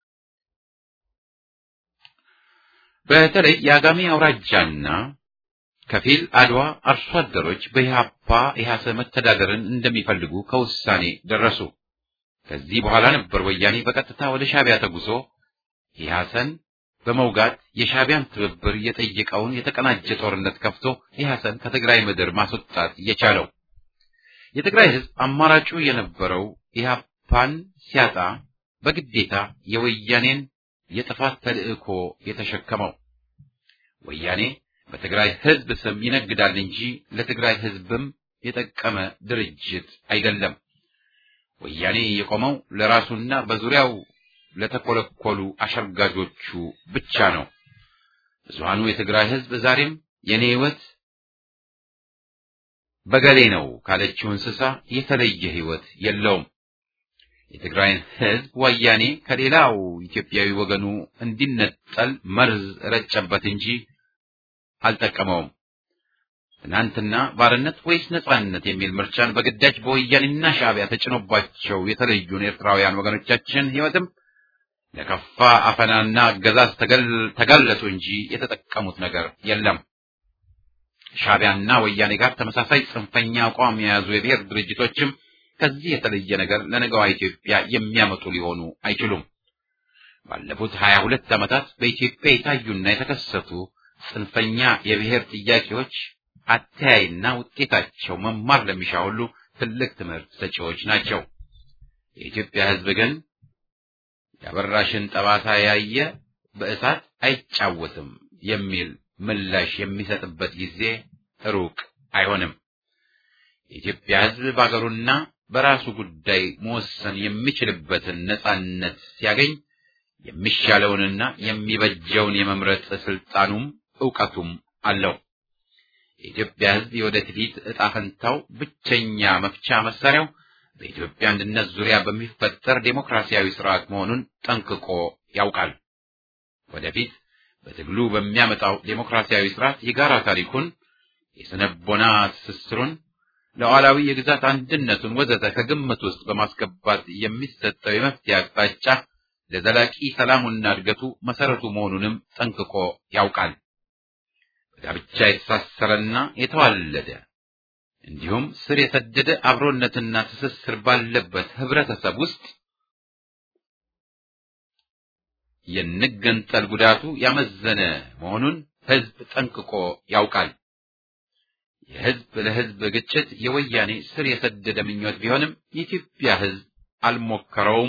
በተለይ የአጋሜ አውራጃና ከፊል አድዋ አርሶ አደሮች በኢህአፓ ኢህአሰ መተዳደርን እንደሚፈልጉ ከውሳኔ ደረሱ። ከዚህ በኋላ ነበር ወያኔ በቀጥታ ወደ ሻዕቢያ ተጉዞ ኢህአሰን በመውጋት የሻዕቢያን ትብብር የጠየቀውን የተቀናጀ ጦርነት ከፍቶ ኢህአሰን ከትግራይ ምድር ማስወጣት የቻለው። የትግራይ ህዝብ አማራጩ የነበረው ኢህአፓን ሲያጣ በግዴታ የወያኔን የጥፋት ተልእኮ የተሸከመው ወያኔ በትግራይ ህዝብ ስም ይነግዳል እንጂ ለትግራይ ህዝብም የጠቀመ ድርጅት አይደለም። ወያኔ የቆመው ለራሱና በዙሪያው ለተኮለኮሉ አሸርጋጆቹ ብቻ ነው። ብዙሃኑ የትግራይ ህዝብ ዛሬም የኔ ህይወት በገሌ ነው ካለችው እንስሳ የተለየ ህይወት የለውም። የትግራይን ህዝብ ወያኔ ከሌላው ኢትዮጵያዊ ወገኑ እንዲነጠል መርዝ ረጨበት እንጂ አልጠቀመውም። ትናንትና ባርነት ወይስ ነጻነት የሚል ምርጫን በግዳጅ በወያኔና ሻዕቢያ ተጭኖባቸው የተለዩን ኤርትራውያን ወገኖቻችን ህይወትም ለከፋ አፈናና አገዛዝ ተጋለጡ እንጂ የተጠቀሙት ነገር የለም። ሻዕቢያና ወያኔ ጋር ተመሳሳይ ጽንፈኛ አቋም የያዙ የብሔር ድርጅቶችም ከዚህ የተለየ ነገር ለነገዋ ኢትዮጵያ የሚያመጡ ሊሆኑ አይችሉም። ባለፉት ሀያ ሁለት ዓመታት በኢትዮጵያ የታዩና የተከሰቱ ጽንፈኛ የብሔር ጥያቄዎች አተያይና ውጤታቸው መማር ለሚሻ ሁሉ ትልቅ ትምህርት ሰጪዎች ናቸው። የኢትዮጵያ ህዝብ ግን የአበራሽን ጠባሳ ያየ በእሳት አይጫወትም የሚል ምላሽ የሚሰጥበት ጊዜ ሩቅ አይሆንም። የኢትዮጵያ ህዝብ በአገሩና በራሱ ጉዳይ መወሰን የሚችልበትን ነጻነት ሲያገኝ የሚሻለውንና የሚበጀውን የመምረጥ ስልጣኑም ዕውቀቱም አለው። የኢትዮጵያ ህዝብ የወደፊት ዕጣ ፈንታው ብቸኛ መፍቻ መሳሪያው በኢትዮጵያ አንድነት ዙሪያ በሚፈጠር ዴሞክራሲያዊ ስርዓት መሆኑን ጠንቅቆ ያውቃል። ወደፊት በትግሉ በሚያመጣው ዴሞክራሲያዊ ስርዓት የጋራ ታሪኩን፣ የስነቦና ትስስሩን፣ ሉዓላዊ የግዛት አንድነቱን ወዘተ ከግምት ውስጥ በማስገባት የሚሰጠው የመፍትሄ አቅጣጫ ለዘላቂ ሰላሙና እድገቱ መሰረቱ መሆኑንም ጠንቅቆ ያውቃል። በጋብቻ የተሳሰረና የተዋለደ እንዲሁም ስር የሰደደ አብሮነትና ትስስር ባለበት ህብረተሰብ ውስጥ የንገንጠል ጉዳቱ ያመዘነ መሆኑን ህዝብ ጠንቅቆ ያውቃል። የህዝብ ለህዝብ ግጭት የወያኔ ስር የሰደደ ምኞት ቢሆንም የኢትዮጵያ ህዝብ አልሞከረውም፣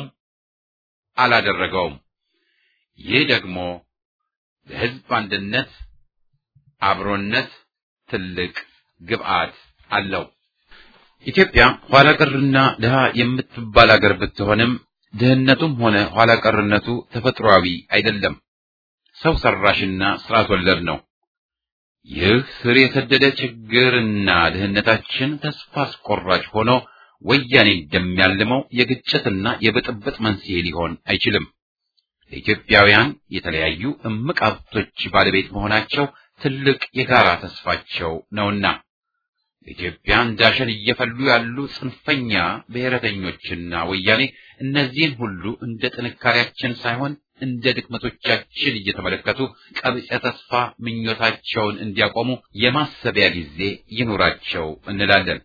አላደረገውም። ይህ ደግሞ ለህዝብ አንድነት አብሮነት ትልቅ ግብዓት አለው። ኢትዮጵያ ኋላ ቀርና ድሃ የምትባል አገር ብትሆንም ድህነቱም ሆነ ኋላ ቀርነቱ ተፈጥሯዊ አይደለም፣ ሰው ሰራሽና ስርዓት ወለድ ነው። ይህ ስር የሰደደ ችግርና ድህነታችን ተስፋ አስቆራጭ ሆኖ ወያኔ እንደሚያልመው የግጭትና የብጥብጥ መንስኤ ሊሆን አይችልም። ለኢትዮጵያውያን የተለያዩ እምቅ ሀብቶች ባለቤት መሆናቸው ትልቅ የጋራ ተስፋቸው ነውና ኢትዮጵያ እንዳሸን እየፈሉ ያሉ ጽንፈኛ ብሔረተኞችና ወያኔ እነዚህን ሁሉ እንደ ጥንካሬያችን ሳይሆን እንደ ድክመቶቻችን እየተመለከቱ ቀብጸ ተስፋ ምኞታቸውን እንዲያቆሙ የማሰቢያ ጊዜ ይኑራቸው እንላለን።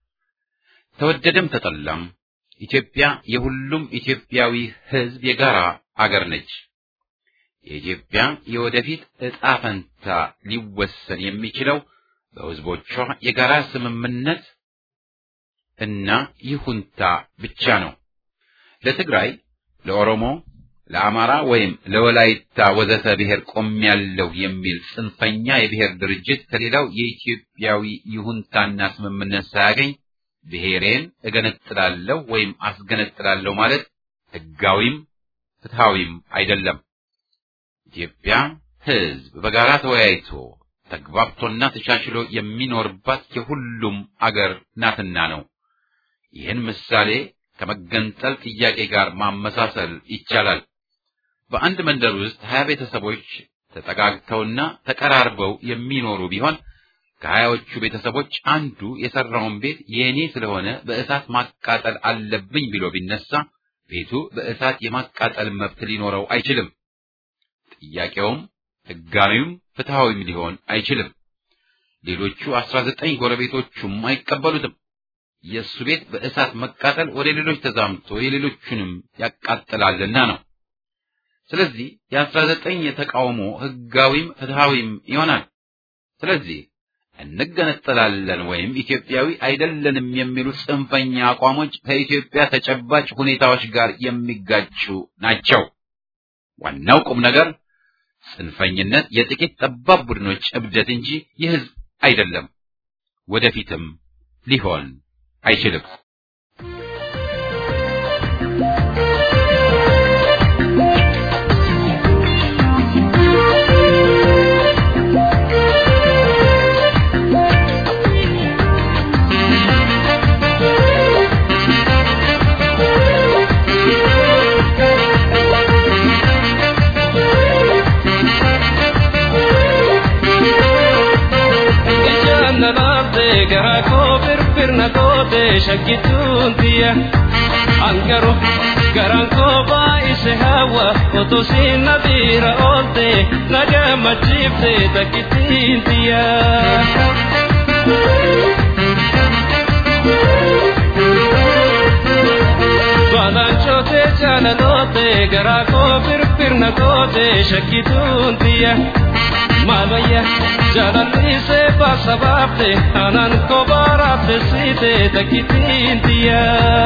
ተወደደም ተጠላም ኢትዮጵያ የሁሉም ኢትዮጵያዊ ሕዝብ የጋራ አገር ነች። የኢትዮጵያ የወደፊት ዕጣ ፈንታ ሊወሰን የሚችለው በሕዝቦቿ የጋራ ስምምነት እና ይሁንታ ብቻ ነው። ለትግራይ፣ ለኦሮሞ፣ ለአማራ ወይም ለወላይታ ወዘተ ብሔር ቆሜያለሁ የሚል ጽንፈኛ የብሔር ድርጅት ከሌላው የኢትዮጵያዊ ይሁንታና ስምምነት ሳያገኝ ብሔሬን እገነጥላለሁ ወይም አስገነጥላለሁ ማለት ሕጋዊም ፍትሐዊም አይደለም። ኢትዮጵያ ሕዝብ በጋራ ተወያይቶ ተግባብቶና ተቻችሎ የሚኖርባት የሁሉም አገር ናትና ነው። ይህን ምሳሌ ከመገንጠል ጥያቄ ጋር ማመሳሰል ይቻላል። በአንድ መንደር ውስጥ ሀያ ቤተሰቦች ተጠጋግተውና ተቀራርበው የሚኖሩ ቢሆን ከሀያዎቹ ቤተሰቦች አንዱ የሰራውን ቤት የእኔ ስለሆነ በእሳት ማቃጠል አለብኝ ብሎ ቢነሳ ቤቱ በእሳት የማቃጠል መብት ሊኖረው አይችልም። ጥያቄውም ሕጋዊም ፍትሐዊም ሊሆን አይችልም። ሌሎቹ አስራ ዘጠኝ ጎረቤቶቹም አይቀበሉትም። የእሱ ቤት በእሳት መቃጠል ወደ ሌሎች ተዛምቶ የሌሎቹንም ያቃጥላልና ነው። ስለዚህ የአስራ ዘጠኝ የተቃውሞ ሕጋዊም ፍትሐዊም ይሆናል። ስለዚህ እንገነጠላለን ወይም ኢትዮጵያዊ አይደለንም የሚሉ ጽንፈኛ አቋሞች ከኢትዮጵያ ተጨባጭ ሁኔታዎች ጋር የሚጋጩ ናቸው። ዋናው ቁም ነገር ጽንፈኝነት የጥቂት ጠባብ ቡድኖች እብደት እንጂ የሕዝብ አይደለም። ወደፊትም ሊሆን አይችልም። garaa koo firfirna goote shakkituun tiyya angaru garaan koo baay'ise hawa otoo siin na biira oolte na gammachiifte takkittiin tiyya. Balanchoote jaalaloote garaa koo firfirna goote shakkituun tiyya. Maalwayya jaalallise baasa baafte anaan kobaaraafte siite takkittiin tiyya.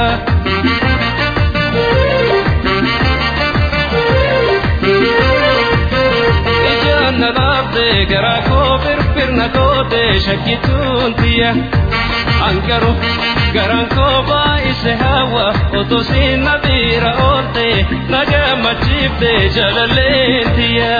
Ijaan na laafte garaa koo firfirna goote shakkituun tiyya. Angaru garaan koo baay'ise hawa otoo siin na biira oolte na gammachiifte jaalalleen tiyya.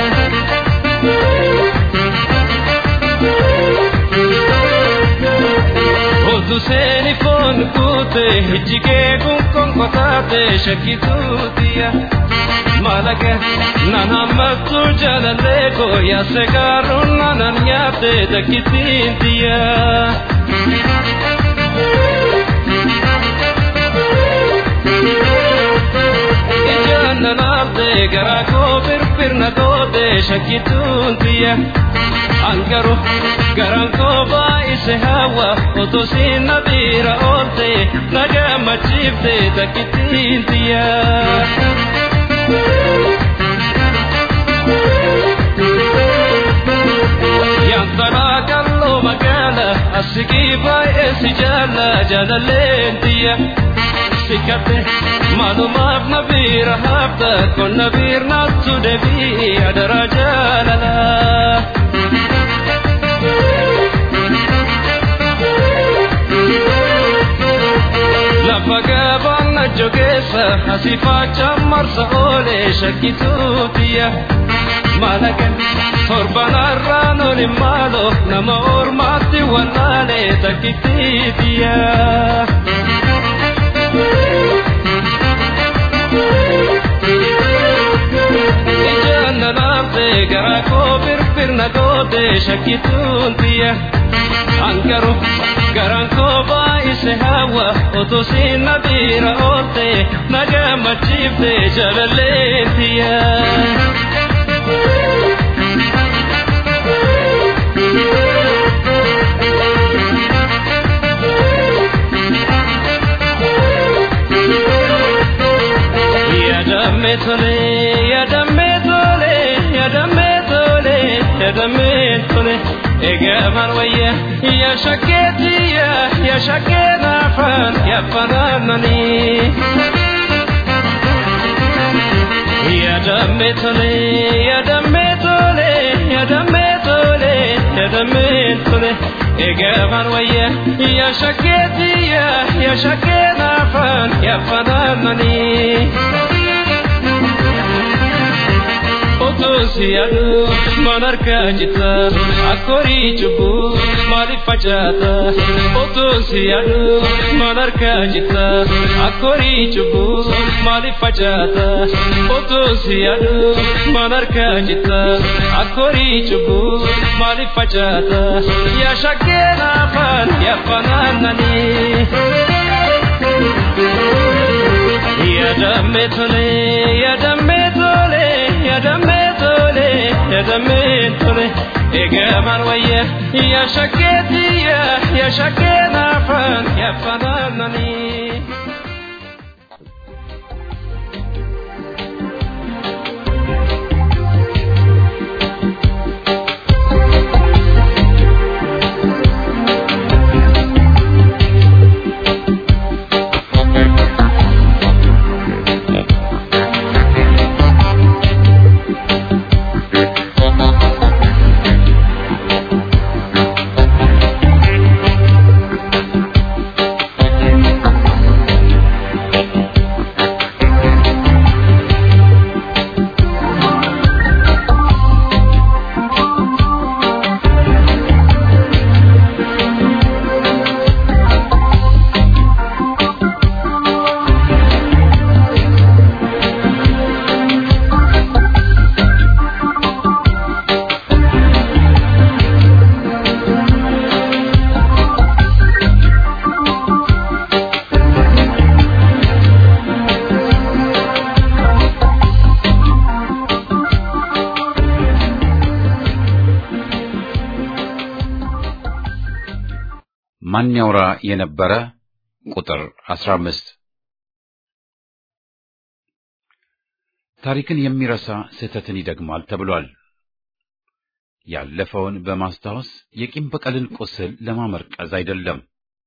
Otu seeni foon kuute ijjigee kun konkotaate shakkituutiya. Malaga nan hammattu jaalallee koo yaase gaaruun nanan nyaatte takkittiintiya. Ijaan nanaafte garaa koo firfirna goote shakkituuntiya. Angaru garaan koo baay'ise hawa otoo siin na biira oolte na gammachiifte takkittiintiya. Yantaraa kalloo magaala asigii baay'ee si jaalla jaalalleentiya. Sikate maalumaaf na biira hafta kon na biir naattu deebii adara jaalala. jogeessa asiifaacha marsa oolee shakkituutiya malaga torbanarraan olin maalo nama ormaatti wallaalee takkittiitiya. Ijaan na laamtee garaa koo firfirna gootee shakkituutiya. Ankaru garaan koo baay'ise hawa otoo siin na biira oolte na gammachiifte jaalalleetiya. Yaadamme tole, yaadamme tole, yaadamme tole, yaadamme tole. Egaman wayya, ya shaketiya, ya shakena fan, ya fananani. Ya damme tole, ya damme tole, ya damme tole, ya damme tole. Egaman wayya, ya shaketiya, ya shakena fan, ya fananani. Otoosiyaadhu manarkaa jita akkorii cubbuu maaliif facaata. Otoosiyaadhu manarkaa jita akkorii cubbuu maaliif facaata. Otoosiyaadhu manarkaa jita akkorii cubbuu maaliif facaata. Yaa shakkee naafaan yaa fanaananii. Yaadamme tole, yaadamme tole, yaadamme tole, yaadamme tole. Egaman wayya, ya shaketiya, ya shakenafan, ya fananani. ማን ያውራ የነበረ ቁጥር 15 ታሪክን የሚረሳ ስህተትን ይደግማል ተብሏል። ያለፈውን በማስታወስ የቂም በቀልን ቁስል ለማመርቀዝ አይደለም።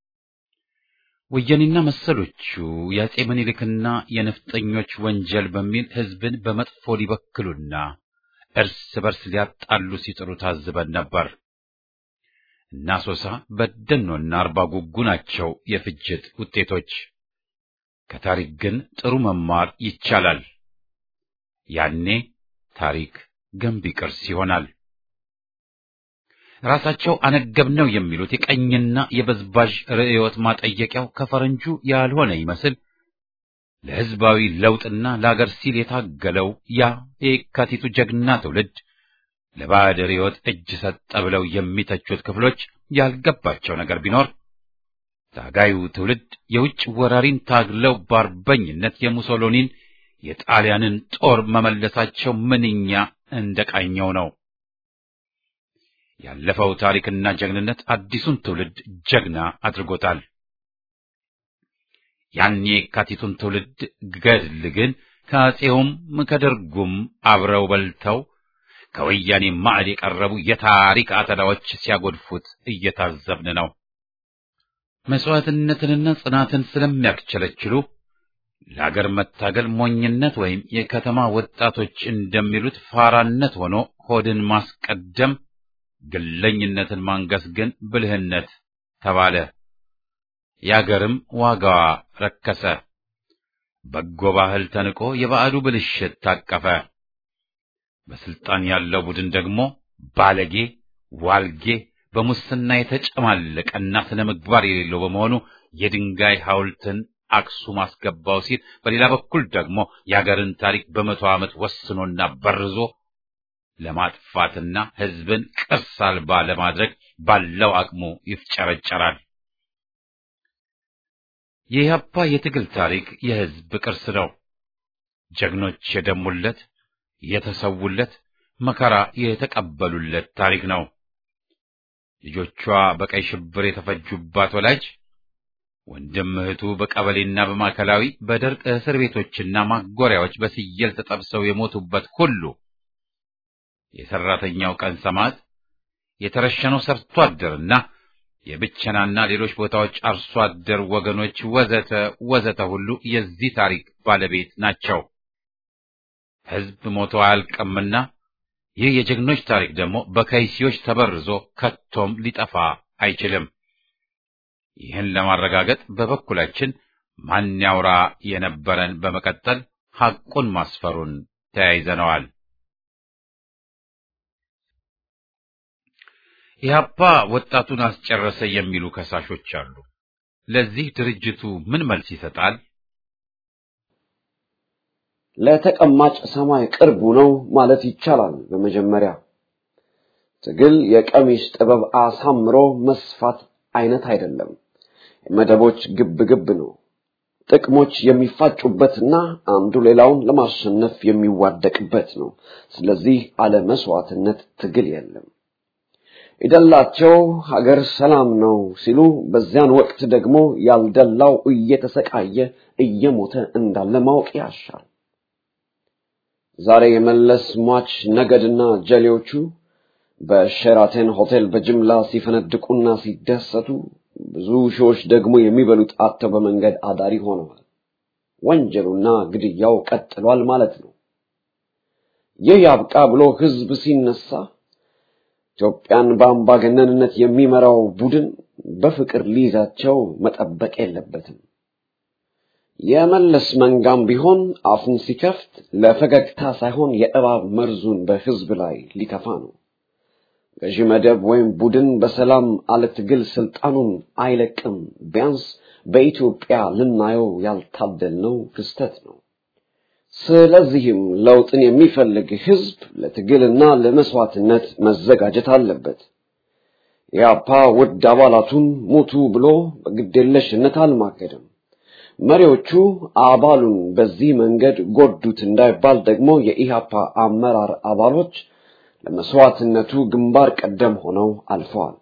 ወያኔና መሰሎቹ የአጼ ምኒልክና የነፍጠኞች ወንጀል በሚል ሕዝብን በመጥፎ ሊበክሉና እርስ በርስ ሊያጣሉ ሲጥሩ ታዝበን ነበር። እና ሶሳ በደኖና አርባ ጉጉ ናቸው የፍጅት ውጤቶች። ከታሪክ ግን ጥሩ መማር ይቻላል። ያኔ ታሪክ ገንቢ ቅርስ ይሆናል። ራሳቸው አነገብነው የሚሉት የቀኝና የበዝባዥ ርዕዮት ማጠየቂያው ከፈረንጁ ያልሆነ ይመስል ለሕዝባዊ ለውጥና ለአገር ሲል የታገለው ያ የካቲቱ ጀግና ትውልድ ለባዕድ ርዕዮት እጅ ሰጠ ብለው የሚተቹት ክፍሎች ያልገባቸው ነገር ቢኖር ታጋዩ ትውልድ የውጭ ወራሪን ታግለው በአርበኝነት የሙሶሎኒን የጣሊያንን ጦር መመለሳቸው ምንኛ እንደቃኘው ነው። ያለፈው ታሪክና ጀግንነት አዲሱን ትውልድ ጀግና አድርጎታል። ያን የካቲቱን ትውልድ ገድል ግን ከአፄውም ከደርጉም አብረው በልተው ከወያኔ ማዕድ የቀረቡ የታሪክ አተላዎች ሲያጎድፉት እየታዘብን ነው። መስዋዕትነትንና ጽናትን ስለሚያክቸለችሉ ለአገር መታገል ሞኝነት ወይም የከተማ ወጣቶች እንደሚሉት ፋራነት ሆኖ ሆድን ማስቀደም፣ ግለኝነትን ማንገስ ግን ብልህነት ተባለ። የአገርም ዋጋዋ ረከሰ። በጎ ባህል ተንቆ የባዕዱ ብልሽት ታቀፈ። በስልጣን ያለው ቡድን ደግሞ ባለጌ፣ ዋልጌ፣ በሙስና የተጨማለቀና ስነ ምግባር የሌለው በመሆኑ የድንጋይ ሐውልትን አክሱም አስገባው ሲል፣ በሌላ በኩል ደግሞ የአገርን ታሪክ በመቶ ዓመት ወስኖና በርዞ ለማጥፋትና ሕዝብን ቅርስ አልባ ለማድረግ ባለው አቅሙ ይፍጨረጨራል። የኢህአፓ የትግል ታሪክ የሕዝብ ቅርስ ነው። ጀግኖች የደሙለት፣ የተሰውለት፣ መከራ የተቀበሉለት ታሪክ ነው። ልጆቿ በቀይ ሽብር የተፈጁባት ወላጅ ወንድም እህቱ በቀበሌና በማዕከላዊ በደርቅ እስር ቤቶችና ማጎሪያዎች በስየል ተጠብሰው የሞቱበት ሁሉ የሰራተኛው ቀን ሰማዕት የተረሸነው ሰርቶ አደርና የብቸናና ሌሎች ቦታዎች አርሶ አደር ወገኖች ወዘተ ወዘተ ሁሉ የዚህ ታሪክ ባለቤት ናቸው። ሕዝብ ሞቶ አያልቅምና ይህ የጀግኖች ታሪክ ደግሞ በከይሲዎች ተበርዞ ከቶም ሊጠፋ አይችልም። ይህን ለማረጋገጥ በበኩላችን ማን ያውራ የነበረን በመቀጠል ሐቁን ማስፈሩን ተያይዘነዋል። ኢህአፓ ወጣቱን አስጨረሰ የሚሉ ከሳሾች አሉ። ለዚህ ድርጅቱ ምን መልስ ይሰጣል? ለተቀማጭ ሰማይ ቅርቡ ነው ማለት ይቻላል። በመጀመሪያ ትግል የቀሚስ ጥበብ አሳምሮ መስፋት አይነት አይደለም። የመደቦች ግብ ግብ ነው። ጥቅሞች የሚፋጩበትና አንዱ ሌላውን ለማሸነፍ የሚዋደቅበት ነው። ስለዚህ አለ መስዋዕትነት ትግል የለም። የደላቸው ሀገር ሰላም ነው ሲሉ፣ በዚያን ወቅት ደግሞ ያልደላው እየተሰቃየ እየሞተ እንዳለ ማወቅ ያሻል። ዛሬ የመለስ ሟች ነገድና ጀሌዎቹ በሼራተን ሆቴል በጅምላ ሲፈነድቁና ሲደሰቱ ብዙ ሺዎች ደግሞ የሚበሉት አጥተው በመንገድ አዳሪ ሆነዋል። ወንጀሉና ግድያው ቀጥሏል ማለት ነው። ይህ ያብቃ ብሎ ህዝብ ሲነሳ ኢትዮጵያን በአምባገነንነት የሚመራው ቡድን በፍቅር ሊይዛቸው መጠበቅ የለበትም። የመለስ መንጋም ቢሆን አፉን ሲከፍት ለፈገግታ ሳይሆን የእባብ መርዙን በህዝብ ላይ ሊተፋ ነው። ገዢ መደብ ወይም ቡድን በሰላም አለ ትግል ስልጣኑን አይለቅም። ቢያንስ በኢትዮጵያ ልናየው ያልታደልነው ክስተት ነው። ስለዚህም ለውጥን የሚፈልግ ህዝብ ለትግልና ለመስዋዕትነት መዘጋጀት አለበት። ኢህአፓ ውድ አባላቱን ሙቱ ብሎ በግዴለሽነት አልማገደም። መሪዎቹ አባሉን በዚህ መንገድ ጎዱት እንዳይባል ደግሞ የኢህአፓ አመራር አባሎች ለመስዋዕትነቱ ግንባር ቀደም ሆነው አልፈዋል።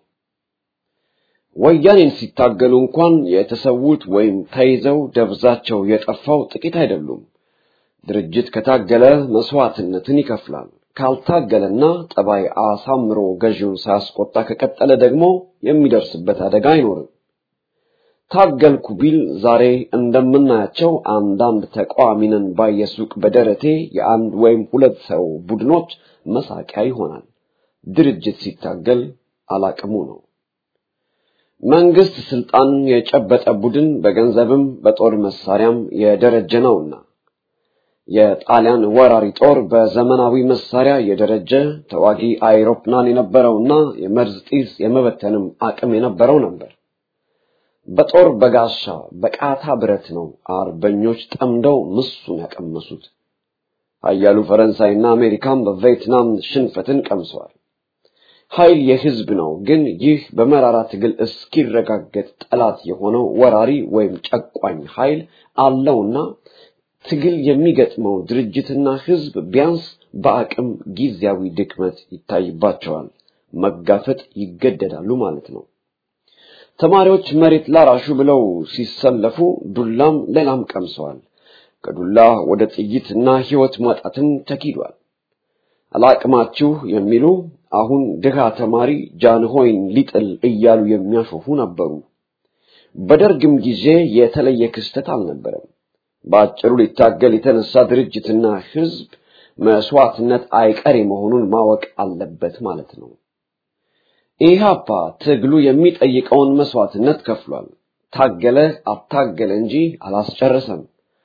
ወያኔን ሲታገሉ እንኳን የተሰዉት ወይም ተይዘው ደብዛቸው የጠፋው ጥቂት አይደሉም። ድርጅት ከታገለ መስዋዕትነትን ይከፍላል። ካልታገለና ጠባይ አሳምሮ ገዢውን ሳያስቆጣ ከቀጠለ ደግሞ የሚደርስበት አደጋ አይኖርም። ታገልኩ ቢል ዛሬ እንደምናያቸው አንዳንድ ተቃዋሚ ነን ባይ የሱቅ በደረቴ የአንድ ወይም ሁለት ሰው ቡድኖች መሳቂያ ይሆናል። ድርጅት ሲታገል አላቅሙ ነው። መንግስት ስልጣን የጨበጠ ቡድን በገንዘብም በጦር መሳሪያም የደረጀ ነውና የጣሊያን ወራሪ ጦር በዘመናዊ መሳሪያ የደረጀ ተዋጊ አይሮፕላን የነበረውና የመርዝ ጢስ የመበተንም አቅም የነበረው ነበር። በጦር በጋሻ በቃታ ብረት ነው አርበኞች ጠምደው ምሱን ያቀመሱት። ኃያሉ ፈረንሳይና አሜሪካም በቪየትናም ሽንፈትን ቀምሰዋል። ኃይል የህዝብ ነው። ግን ይህ በመራራ ትግል እስኪረጋገጥ ጠላት የሆነው ወራሪ ወይም ጨቋኝ ኃይል አለውና ትግል የሚገጥመው ድርጅትና ህዝብ ቢያንስ በአቅም ጊዜያዊ ድክመት ይታይባቸዋል፣ መጋፈጥ ይገደዳሉ ማለት ነው። ተማሪዎች መሬት ላራሹ ብለው ሲሰለፉ ዱላም ሌላም ቀምሰዋል። ከዱላ ወደ ጥይትና ህይወት ማጣትም ተኪዷል። አላቅማችሁ የሚሉ አሁን ድሃ ተማሪ ጃንሆይን ሊጥል እያሉ የሚያሾፉ ነበሩ። በደርግም ጊዜ የተለየ ክስተት አልነበረም። በአጭሩ ሊታገል የተነሳ ድርጅትና ህዝብ መስዋዕትነት አይቀሬ መሆኑን ማወቅ አለበት ማለት ነው። ኢህአፓ ትግሉ የሚጠይቀውን መስዋዕትነት ከፍሏል። ታገለ አታገለ እንጂ አላስጨረሰም።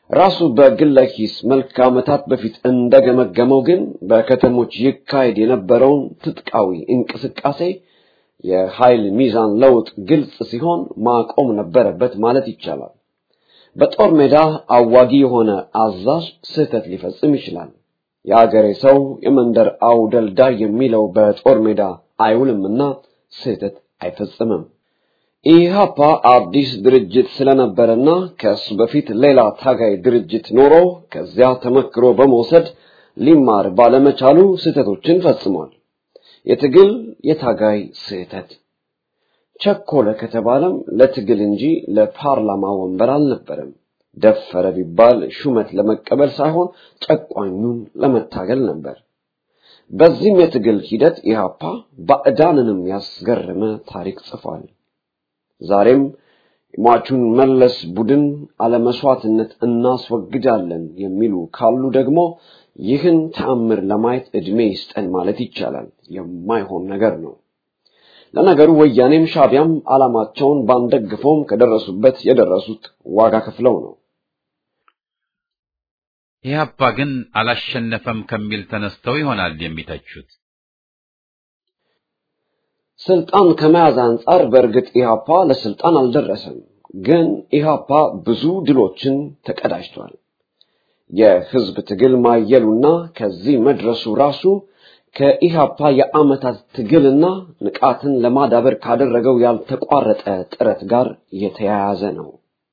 ራሱ በግለ ኪስ መልክ ዓመታት በፊት እንደገመገመው ግን በከተሞች ይካሄድ የነበረውን ትጥቃዊ እንቅስቃሴ የኃይል ሚዛን ለውጥ ግልጽ ሲሆን ማቆም ነበረበት ማለት ይቻላል። በጦር ሜዳ አዋጊ የሆነ አዛዥ ስህተት ሊፈጽም ይችላል። የአገሬ ሰው የመንደር አውደልዳይ የሚለው በጦር ሜዳ አይውልምና ስህተት አይፈጽምም። ኢህአፓ አዲስ ድርጅት ስለነበረና ከሱ በፊት ሌላ ታጋይ ድርጅት ኖሮ ከዚያ ተመክሮ በመውሰድ ሊማር ባለመቻሉ ስህተቶችን ፈጽሟል። የትግል የታጋይ ስህተት ቸኮለ ከተባለም ለትግል እንጂ ለፓርላማ ወንበር አልነበረም። ደፈረ ቢባል ሹመት ለመቀበል ሳይሆን ጨቋኙን ለመታገል ነበር። በዚህም የትግል ሂደት ኢህአፓ ባዕዳንንም ያስገረመ ታሪክ ጽፏል። ዛሬም የሟቹን መለስ ቡድን አለመስዋዕትነት እናስወግዳለን የሚሉ ካሉ ደግሞ ይህን ተአምር ለማየት ዕድሜ ይስጠን ማለት ይቻላል። የማይሆን ነገር ነው። ለነገሩ ወያኔም ሻቢያም ዓላማቸውን ባንደግፈውም ከደረሱበት የደረሱት ዋጋ ከፍለው ነው። ኢህአፓ ግን አላሸነፈም ከሚል ተነስተው ይሆናል የሚተቹት። ስልጣን ከመያዝ አንጻር በእርግጥ ኢህአፓ ለስልጣን አልደረሰም። ግን ኢህአፓ ብዙ ድሎችን ተቀዳጅቷል። የህዝብ ትግል ማየሉና ከዚህ መድረሱ ራሱ ከኢህአፓ የዓመታት ትግልና ንቃትን ለማዳበር ካደረገው ያልተቋረጠ ጥረት ጋር የተያያዘ ነው።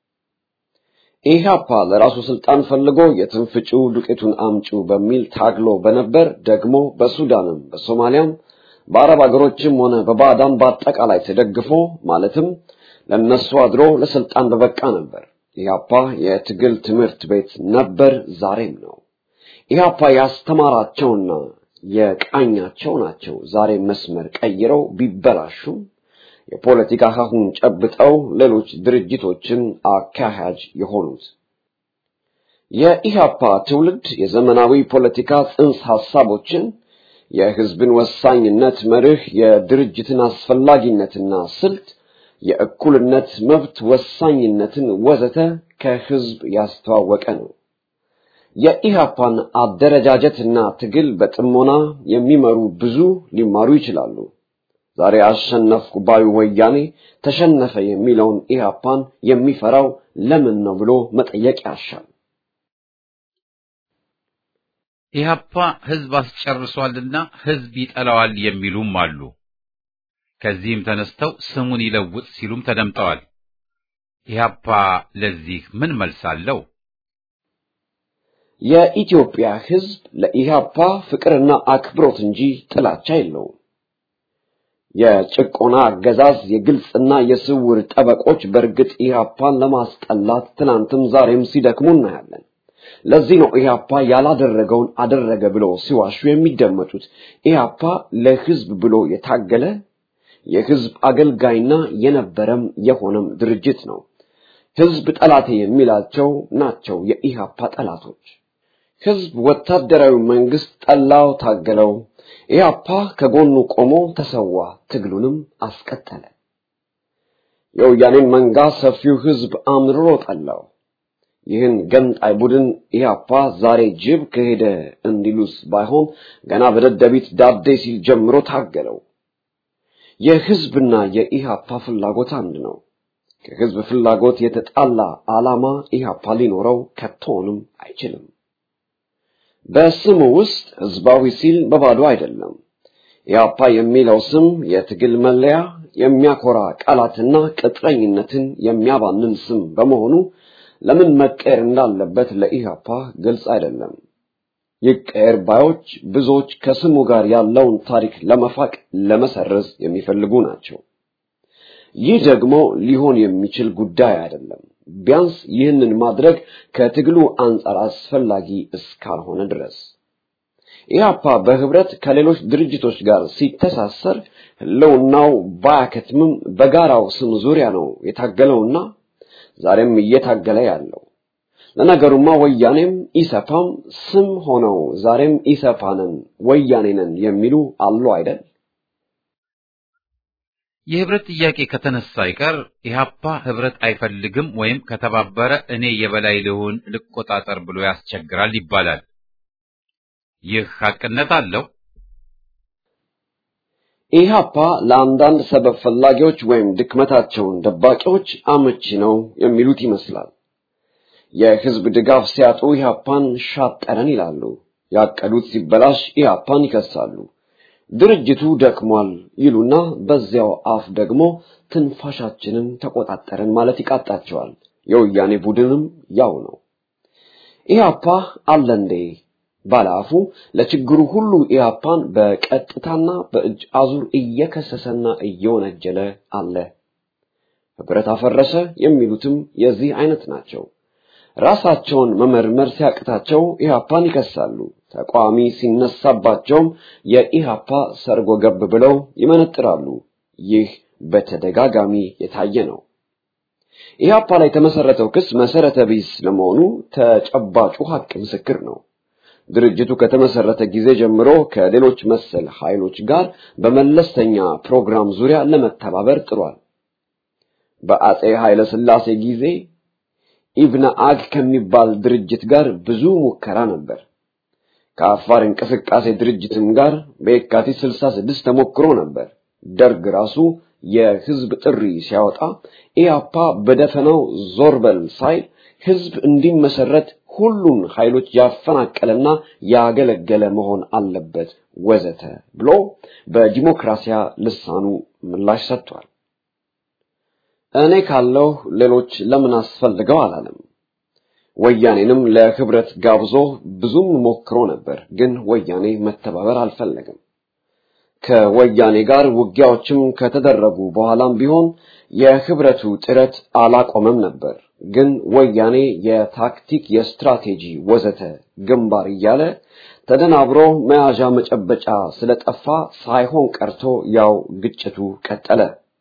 ኢህአፓ ለራሱ ስልጣን ፈልጎ የትንፍጪው ዱቄቱን አምጪው በሚል ታግሎ በነበር ደግሞ በሱዳንም በሶማሊያም በአረብ አገሮችም ሆነ በባዕዳን በአጠቃላይ ተደግፎ ማለትም ለነሱ አድሮ ለስልጣን በበቃ ነበር። ኢህአፓ የትግል ትምህርት ቤት ነበር፣ ዛሬም ነው። ኢህአፓ ያስተማራቸውና የቃኛቸው ናቸው ዛሬ መስመር ቀይረው ቢበላሹም የፖለቲካ ሀሁን ጨብጠው ሌሎች ድርጅቶችን አካሄጅ የሆኑት። የኢህአፓ ትውልድ የዘመናዊ ፖለቲካ ጽንሰ ሐሳቦችን የህዝብን ወሳኝነት መርህ፣ የድርጅትን አስፈላጊነትና ስልት፣ የእኩልነት መብት ወሳኝነትን ወዘተ ከህዝብ ያስተዋወቀ ነው። የኢህአፓን አደረጃጀትና ትግል በጥሞና የሚመሩ ብዙ ሊማሩ ይችላሉ። ዛሬ አሸነፍኩ ባዩ ወያኔ ተሸነፈ የሚለውን ኢህአፓን የሚፈራው ለምን ነው ብሎ መጠየቅ ያሻል። ኢህአፓ ህዝብ አስጨርሷልና ህዝብ ይጠላዋል የሚሉም አሉ። ከዚህም ተነስተው ስሙን ይለውጥ ሲሉም ተደምጠዋል። ኢህአፓ ለዚህ ምን መልስ አለው? የኢትዮጵያ ህዝብ ለኢህአፓ ፍቅርና አክብሮት እንጂ ጥላቻ የለውም። የጭቆና አገዛዝ የግልጽና የስውር ጠበቆች በእርግጥ ኢህአፓን ለማስጠላት ትናንትም ዛሬም ሲደክሙ እናያለን። ለዚህ ነው ኢህአፓ ያላደረገውን አደረገ ብለው ሲዋሹ የሚደመጡት። ኢህአፓ ለህዝብ ብሎ የታገለ የህዝብ አገልጋይና የነበረም የሆነም ድርጅት ነው። ህዝብ ጠላቴ የሚላቸው ናቸው የኢህአፓ ጠላቶች። ህዝብ ወታደራዊ መንግስት ጠላው፣ ታገለው። ኢህአፓ ከጎኑ ቆሞ ተሰዋ፣ ትግሉንም አስቀጠለ። የወያኔን መንጋ ሰፊው ህዝብ አምርሮ ጠላው። ይህን ገንጣይ ቡድን ኢህአፓ ዛሬ ጅብ ከሄደ እንዲሉስ ባይሆን ገና በደደቢት ዳዴ ሲል ጀምሮ ታገለው። የህዝብና የኢህአፓ ፍላጎት አንድ ነው። ከህዝብ ፍላጎት የተጣላ ዓላማ ኢህአፓ ሊኖረው ከቶንም አይችልም። በስሙ ውስጥ ህዝባዊ ሲል በባዶ አይደለም። ኢህአፓ የሚለው ስም የትግል መለያ፣ የሚያኮራ ቃላትና ቅጥረኝነትን የሚያባንን ስም በመሆኑ ለምን መቀየር እንዳለበት ለኢህአፓ ግልጽ አይደለም። ይቀየር ባዮች ብዙዎች ከስሙ ጋር ያለውን ታሪክ ለመፋቅ ለመሰረዝ የሚፈልጉ ናቸው። ይህ ደግሞ ሊሆን የሚችል ጉዳይ አይደለም። ቢያንስ ይህንን ማድረግ ከትግሉ አንጻር አስፈላጊ እስካልሆነ ድረስ ኢህአፓ በህብረት ከሌሎች ድርጅቶች ጋር ሲተሳሰር ህልውናው ባያከትምም በጋራው ስም ዙሪያ ነው የታገለውና ዛሬም እየታገለ ያለው። ለነገሩማ ወያኔም ኢሰፓም ስም ሆነው ዛሬም ኢሰፓንን ወያኔንን የሚሉ አሉ አይደል? የህብረት ጥያቄ ከተነሳ አይቀር ኢህአፓ ህብረት አይፈልግም ወይም ከተባበረ እኔ የበላይ ልሁን ልቆጣጠር ብሎ ያስቸግራል ይባላል። ይህ ሐቅነት አለው። ኢህአፓ ለአንዳንድ ሰበብ ፈላጊዎች ወይም ድክመታቸውን ደባቂዎች አመቺ ነው የሚሉት ይመስላል። የህዝብ ድጋፍ ሲያጡ ኢህአፓን ሻጠረን ይላሉ። ያቀዱት ሲበላሽ ኢህአፓን ይከሳሉ። ድርጅቱ ደክሟል ይሉና በዚያው አፍ ደግሞ ትንፋሻችንን ተቆጣጠረን ማለት ይቃጣቸዋል። የወያኔ ቡድንም ያው ነው። ኢህአፓ አለ እንዴ ባለአፉ ለችግሩ ሁሉ ኢህአፓን በቀጥታና በእጅ አዙር እየከሰሰና እየወነጀለ አለ። ህብረት አፈረሰ የሚሉትም የዚህ አይነት ናቸው። ራሳቸውን መመርመር ሲያቅታቸው ኢህአፓን ይከሳሉ። ተቃዋሚ ሲነሳባቸውም የኢህአፓ ሰርጎ ገብ ብለው ይመነጥራሉ። ይህ በተደጋጋሚ የታየ ነው። ኢህአፓ ላይ የተመሰረተው ክስ መሰረተ ቢስ ለመሆኑ ተጨባጩ ሀቅ ምስክር ነው። ድርጅቱ ከተመሰረተ ጊዜ ጀምሮ ከሌሎች መሰል ኃይሎች ጋር በመለስተኛ ፕሮግራም ዙሪያ ለመተባበር ጥሯል። በአጼ ኃይለ ሥላሴ ጊዜ ኢብነ አግ ከሚባል ድርጅት ጋር ብዙ ሙከራ ነበር። ከአፋር እንቅስቃሴ ድርጅትም ጋር በየካቲት 66 ተሞክሮ ነበር። ደርግ ራሱ የህዝብ ጥሪ ሲያወጣ ኢያፓ በደፈናው ዞር በል ሳይል ህዝብ እንዲመሰረት ሁሉን ኃይሎች ያፈናቀለና ያገለገለ መሆን አለበት ወዘተ ብሎ በዲሞክራሲያ ልሳኑ ምላሽ ሰጥቷል። እኔ ካለው ሌሎች ለምን አስፈልገው አላለም። ወያኔንም ለህብረት ጋብዞ ብዙም ሞክሮ ነበር፣ ግን ወያኔ መተባበር አልፈለገም። ከወያኔ ጋር ውጊያዎችም ከተደረጉ በኋላም ቢሆን የህብረቱ ጥረት አላቆመም ነበር። ግን ወያኔ የታክቲክ፣ የስትራቴጂ ወዘተ ግንባር እያለ ተደናብሮ መያዣ መጨበጫ ስለጠፋ ሳይሆን ቀርቶ ያው ግጭቱ ቀጠለ።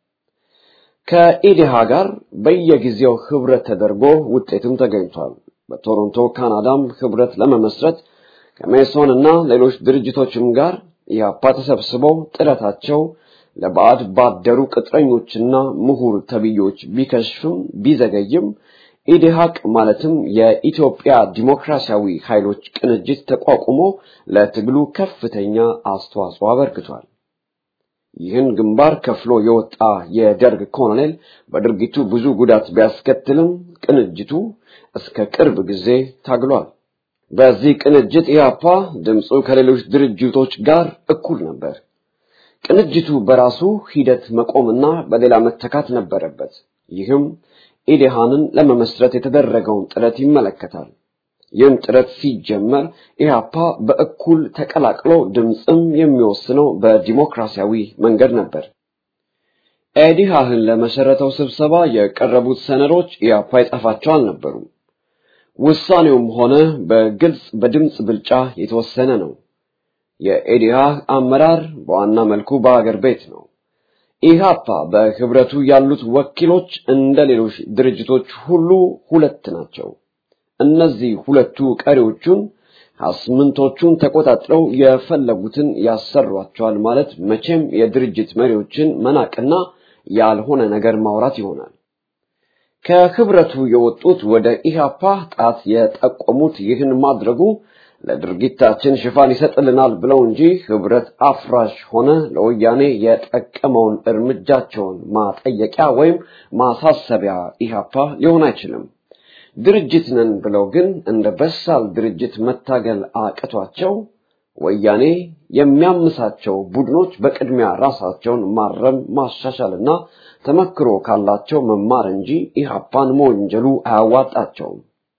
ከኢዴሃ ጋር በየጊዜው ህብረት ተደርጎ ውጤትም ተገኝቷል። በቶሮንቶ ካናዳም ህብረት ለመመስረት ከሜሶን እና ሌሎች ድርጅቶችም ጋር ኢህአፓ ተሰብስበው ጥረታቸው ለባዕድ ባደሩ ቅጥረኞችና ምሁር ተብዮች ቢከሽፍም ቢዘገይም ኢዴሃቅ ማለትም የኢትዮጵያ ዲሞክራሲያዊ ኃይሎች ቅንጅት ተቋቁሞ ለትግሉ ከፍተኛ አስተዋጽኦ አበርክቷል። ይህን ግንባር ከፍሎ የወጣ የደርግ ኮሎኔል በድርጊቱ ብዙ ጉዳት ቢያስከትልም ቅንጅቱ እስከ ቅርብ ጊዜ ታግሏል። በዚህ ቅንጅት ኢህአፓ ድምፁ ከሌሎች ድርጅቶች ጋር እኩል ነበር። ቅንጅቱ በራሱ ሂደት መቆምና በሌላ መተካት ነበረበት። ይህም ኢዴሃንን ለመመስረት የተደረገውን ጥረት ይመለከታል። ይህም ጥረት ሲጀመር ኢህአፓ በእኩል ተቀላቅሎ ድምፅም የሚወስነው በዲሞክራሲያዊ መንገድ ነበር። ኢዴሃህን ለመሰረተው ስብሰባ የቀረቡት ሰነዶች ኢህአፓ የጻፋቸው አልነበሩም። ውሳኔውም ሆነ በግልጽ በድምፅ ብልጫ የተወሰነ ነው። የኢዴሃህ አመራር በዋና መልኩ በአገር ቤት ነው። ኢህአፓ በህብረቱ ያሉት ወኪሎች እንደ ሌሎች ድርጅቶች ሁሉ ሁለት ናቸው። እነዚህ ሁለቱ ቀሪዎቹን አስምንቶቹን ተቆጣጥረው የፈለጉትን ያሰሯቸዋል ማለት መቼም የድርጅት መሪዎችን መናቅና ያልሆነ ነገር ማውራት ይሆናል። ከህብረቱ የወጡት ወደ ኢህአፓ ጣት የጠቆሙት ይህን ማድረጉ ለድርጊታችን ሽፋን ይሰጥልናል ብለው እንጂ ህብረት አፍራሽ ሆነ ለወያኔ የጠቀመውን እርምጃቸውን ማጠየቂያ ወይም ማሳሰቢያ ኢህአፓ ሊሆን አይችልም። ድርጅት ነን ብለው ግን እንደ በሳል ድርጅት መታገል አቅቷቸው ወያኔ የሚያምሳቸው ቡድኖች በቅድሚያ ራሳቸውን ማረም ማሻሻልና ተመክሮ ካላቸው መማር እንጂ ኢህአፓን መወንጀሉ አያዋጣቸውም።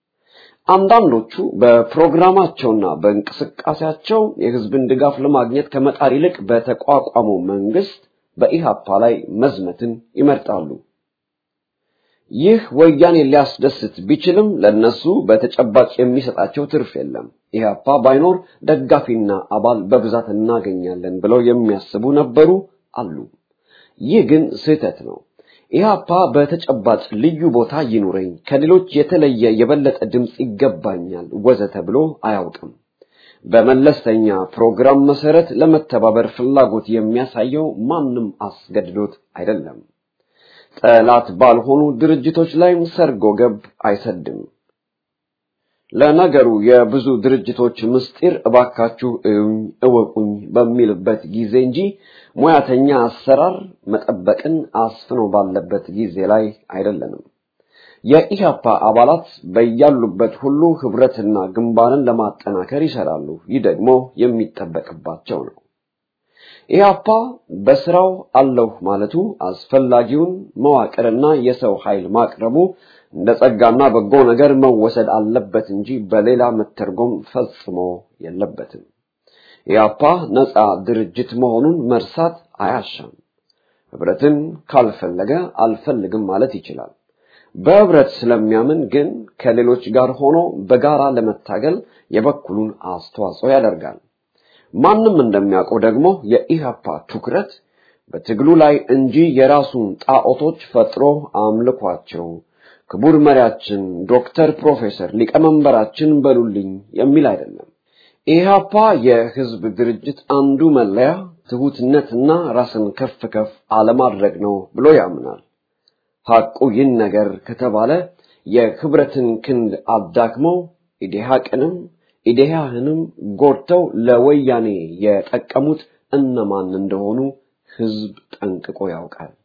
አንዳንዶቹ በፕሮግራማቸውና በእንቅስቃሴያቸው የህዝብን ድጋፍ ለማግኘት ከመጣር ይልቅ በተቋቋመው መንግስት በኢህአፓ ላይ መዝመትን ይመርጣሉ። ይህ ወያኔ ሊያስደስት ቢችልም ለነሱ በተጨባጭ የሚሰጣቸው ትርፍ የለም። ኢህአፓ ባይኖር ደጋፊና አባል በብዛት እናገኛለን ብለው የሚያስቡ ነበሩ አሉ። ይህ ግን ስህተት ነው። ኢህአፓ በተጨባጭ ልዩ ቦታ ይኑረኝ፣ ከሌሎች የተለየ የበለጠ ድምፅ ይገባኛል ወዘተ ብሎ አያውቅም። በመለስተኛ ፕሮግራም መሰረት ለመተባበር ፍላጎት የሚያሳየው ማንም አስገድዶት አይደለም። ጠላት ባልሆኑ ድርጅቶች ላይም ሰርጎ ገብ አይሰድም። ለነገሩ የብዙ ድርጅቶች ምስጢር እባካችሁ እዩኝ እወቁኝ በሚልበት ጊዜ እንጂ ሙያተኛ አሰራር መጠበቅን አስፍኖ ባለበት ጊዜ ላይ አይደለንም። የኢህአፓ አባላት በያሉበት ሁሉ ህብረትና ግንባርን ለማጠናከር ይሰራሉ። ይህ ደግሞ የሚጠበቅባቸው ነው። ኢህአፓ በስራው አለሁ ማለቱ አስፈላጊውን መዋቅርና የሰው ኃይል ማቅረቡ እንደ ጸጋና በጎ ነገር መወሰድ አለበት እንጂ በሌላ መተርጎም ፈጽሞ የለበትም። ኢህአፓ ነፃ ድርጅት መሆኑን መርሳት አያሻም። ህብረትን ካልፈለገ አልፈልግም ማለት ይችላል። በህብረት ስለሚያምን ግን ከሌሎች ጋር ሆኖ በጋራ ለመታገል የበኩሉን አስተዋጽኦ ያደርጋል። ማንም እንደሚያውቀው ደግሞ የኢህአፓ ትኩረት በትግሉ ላይ እንጂ የራሱን ጣዖቶች ፈጥሮ አምልኳቸው ክቡር መሪያችን ዶክተር ፕሮፌሰር ሊቀመንበራችን በሉልኝ የሚል አይደለም። ኢህአፓ የህዝብ ድርጅት አንዱ መለያ ትሁትነትና ራስን ከፍ ከፍ አለማድረግ ነው ብሎ ያምናል። ሐቁ ይህን ነገር ከተባለ የህብረትን ክንድ አዳክመው ኢዴሃቅንም ኢዴሃህንም ጎድተው ለወያኔ የጠቀሙት እነማን እንደሆኑ ህዝብ ጠንቅቆ ያውቃል።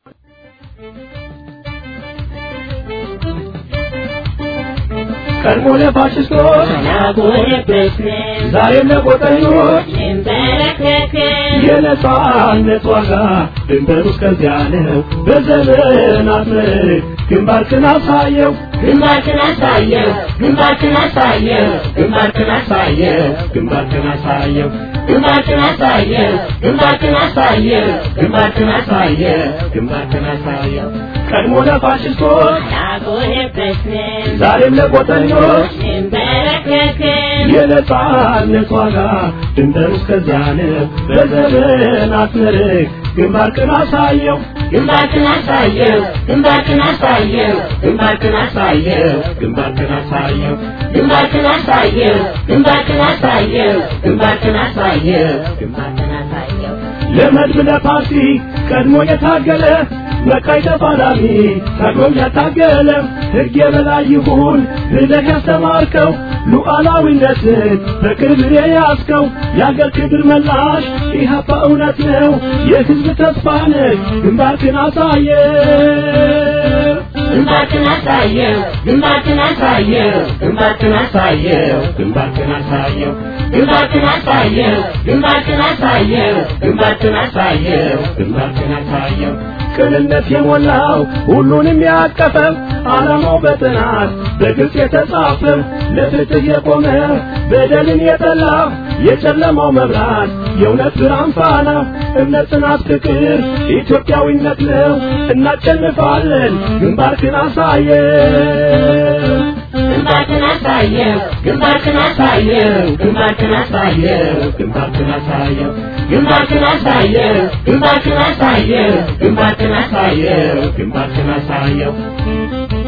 ቀድሞ ለፋሽስቶች ዛሬም ለቆጠኞች የነጻነት ዋጋ ድንበሩ እስከዚያ ነው። በዘመናት መልክ ግንባርክን አሳየው ግንባርክን አሳየው ግንባርክን አሳየው ግንባርክን አሳየው ግንባርክን አሳየው ግንባርክን አሳየው ግንባርክን አሳየው ግንባርክን አሳየው ግንባርክን አሳየው ቀድሞ ለፋሽስቶች ያጎነበስን ዛሬም ለቆጠኞች እንበረከክን የነጻነት ዋጋ ድንበሩ እስከዚያ ነው። በዘመናት መልክ ግንባርክን አሳየው ግንባርክን አሳየው ግንባርክን አሳየው ግንባርክን አሳየው ግንባርክን አሳየው ግንባርክን አሳየው ግንባርክን አሳየው ግንባርክን አሳየው ግንባርክን አሳየው ለመድብ ለፓርቲ ቀድሞ የታገለ በቀይ ተፋላሚ ታግሎም ያታገለ ሕግ የበላይ ይሁን ብለህ ያስተማርከው ሉዓላዊነትን በቅርብ የያዝከው የአገር ክብር መላሽ ኢህአፓ እውነት ነው የሕዝብ ተስፋ ነህ ግንባርክን አሳየ ግንባርክን አሳየው ግንባርክን አሳየው ግንባርክን አሳየው ግንባርክን አሳየው ግንባርክን አሳየው ግንባርክን አሳየው ግንባርክን አሳየው ግንባርክን አሳየው ቅንነት የሞላው ሁሉንም ያቀፈ ዓላማው በጥናት በግልጽ የተጻፈ ለፍትህ የቆመ በደልን የጠላ የጨለማው መብራት የእውነት ብርሃን ፋና እምነት፣ ጽናት፣ ፍቅር ኢትዮጵያዊነት ነው። እናሸንፋለን። ግንባርክን አሳየ ግንባርክን አሳየው ግንባርክን አሳየው ግንባርክን አሳየው ግንባርክን አሳየው ግንባርክን አሳየው ግንባርክን አሳየው ግንባርክን አሳየው ግንባርክን አሳየው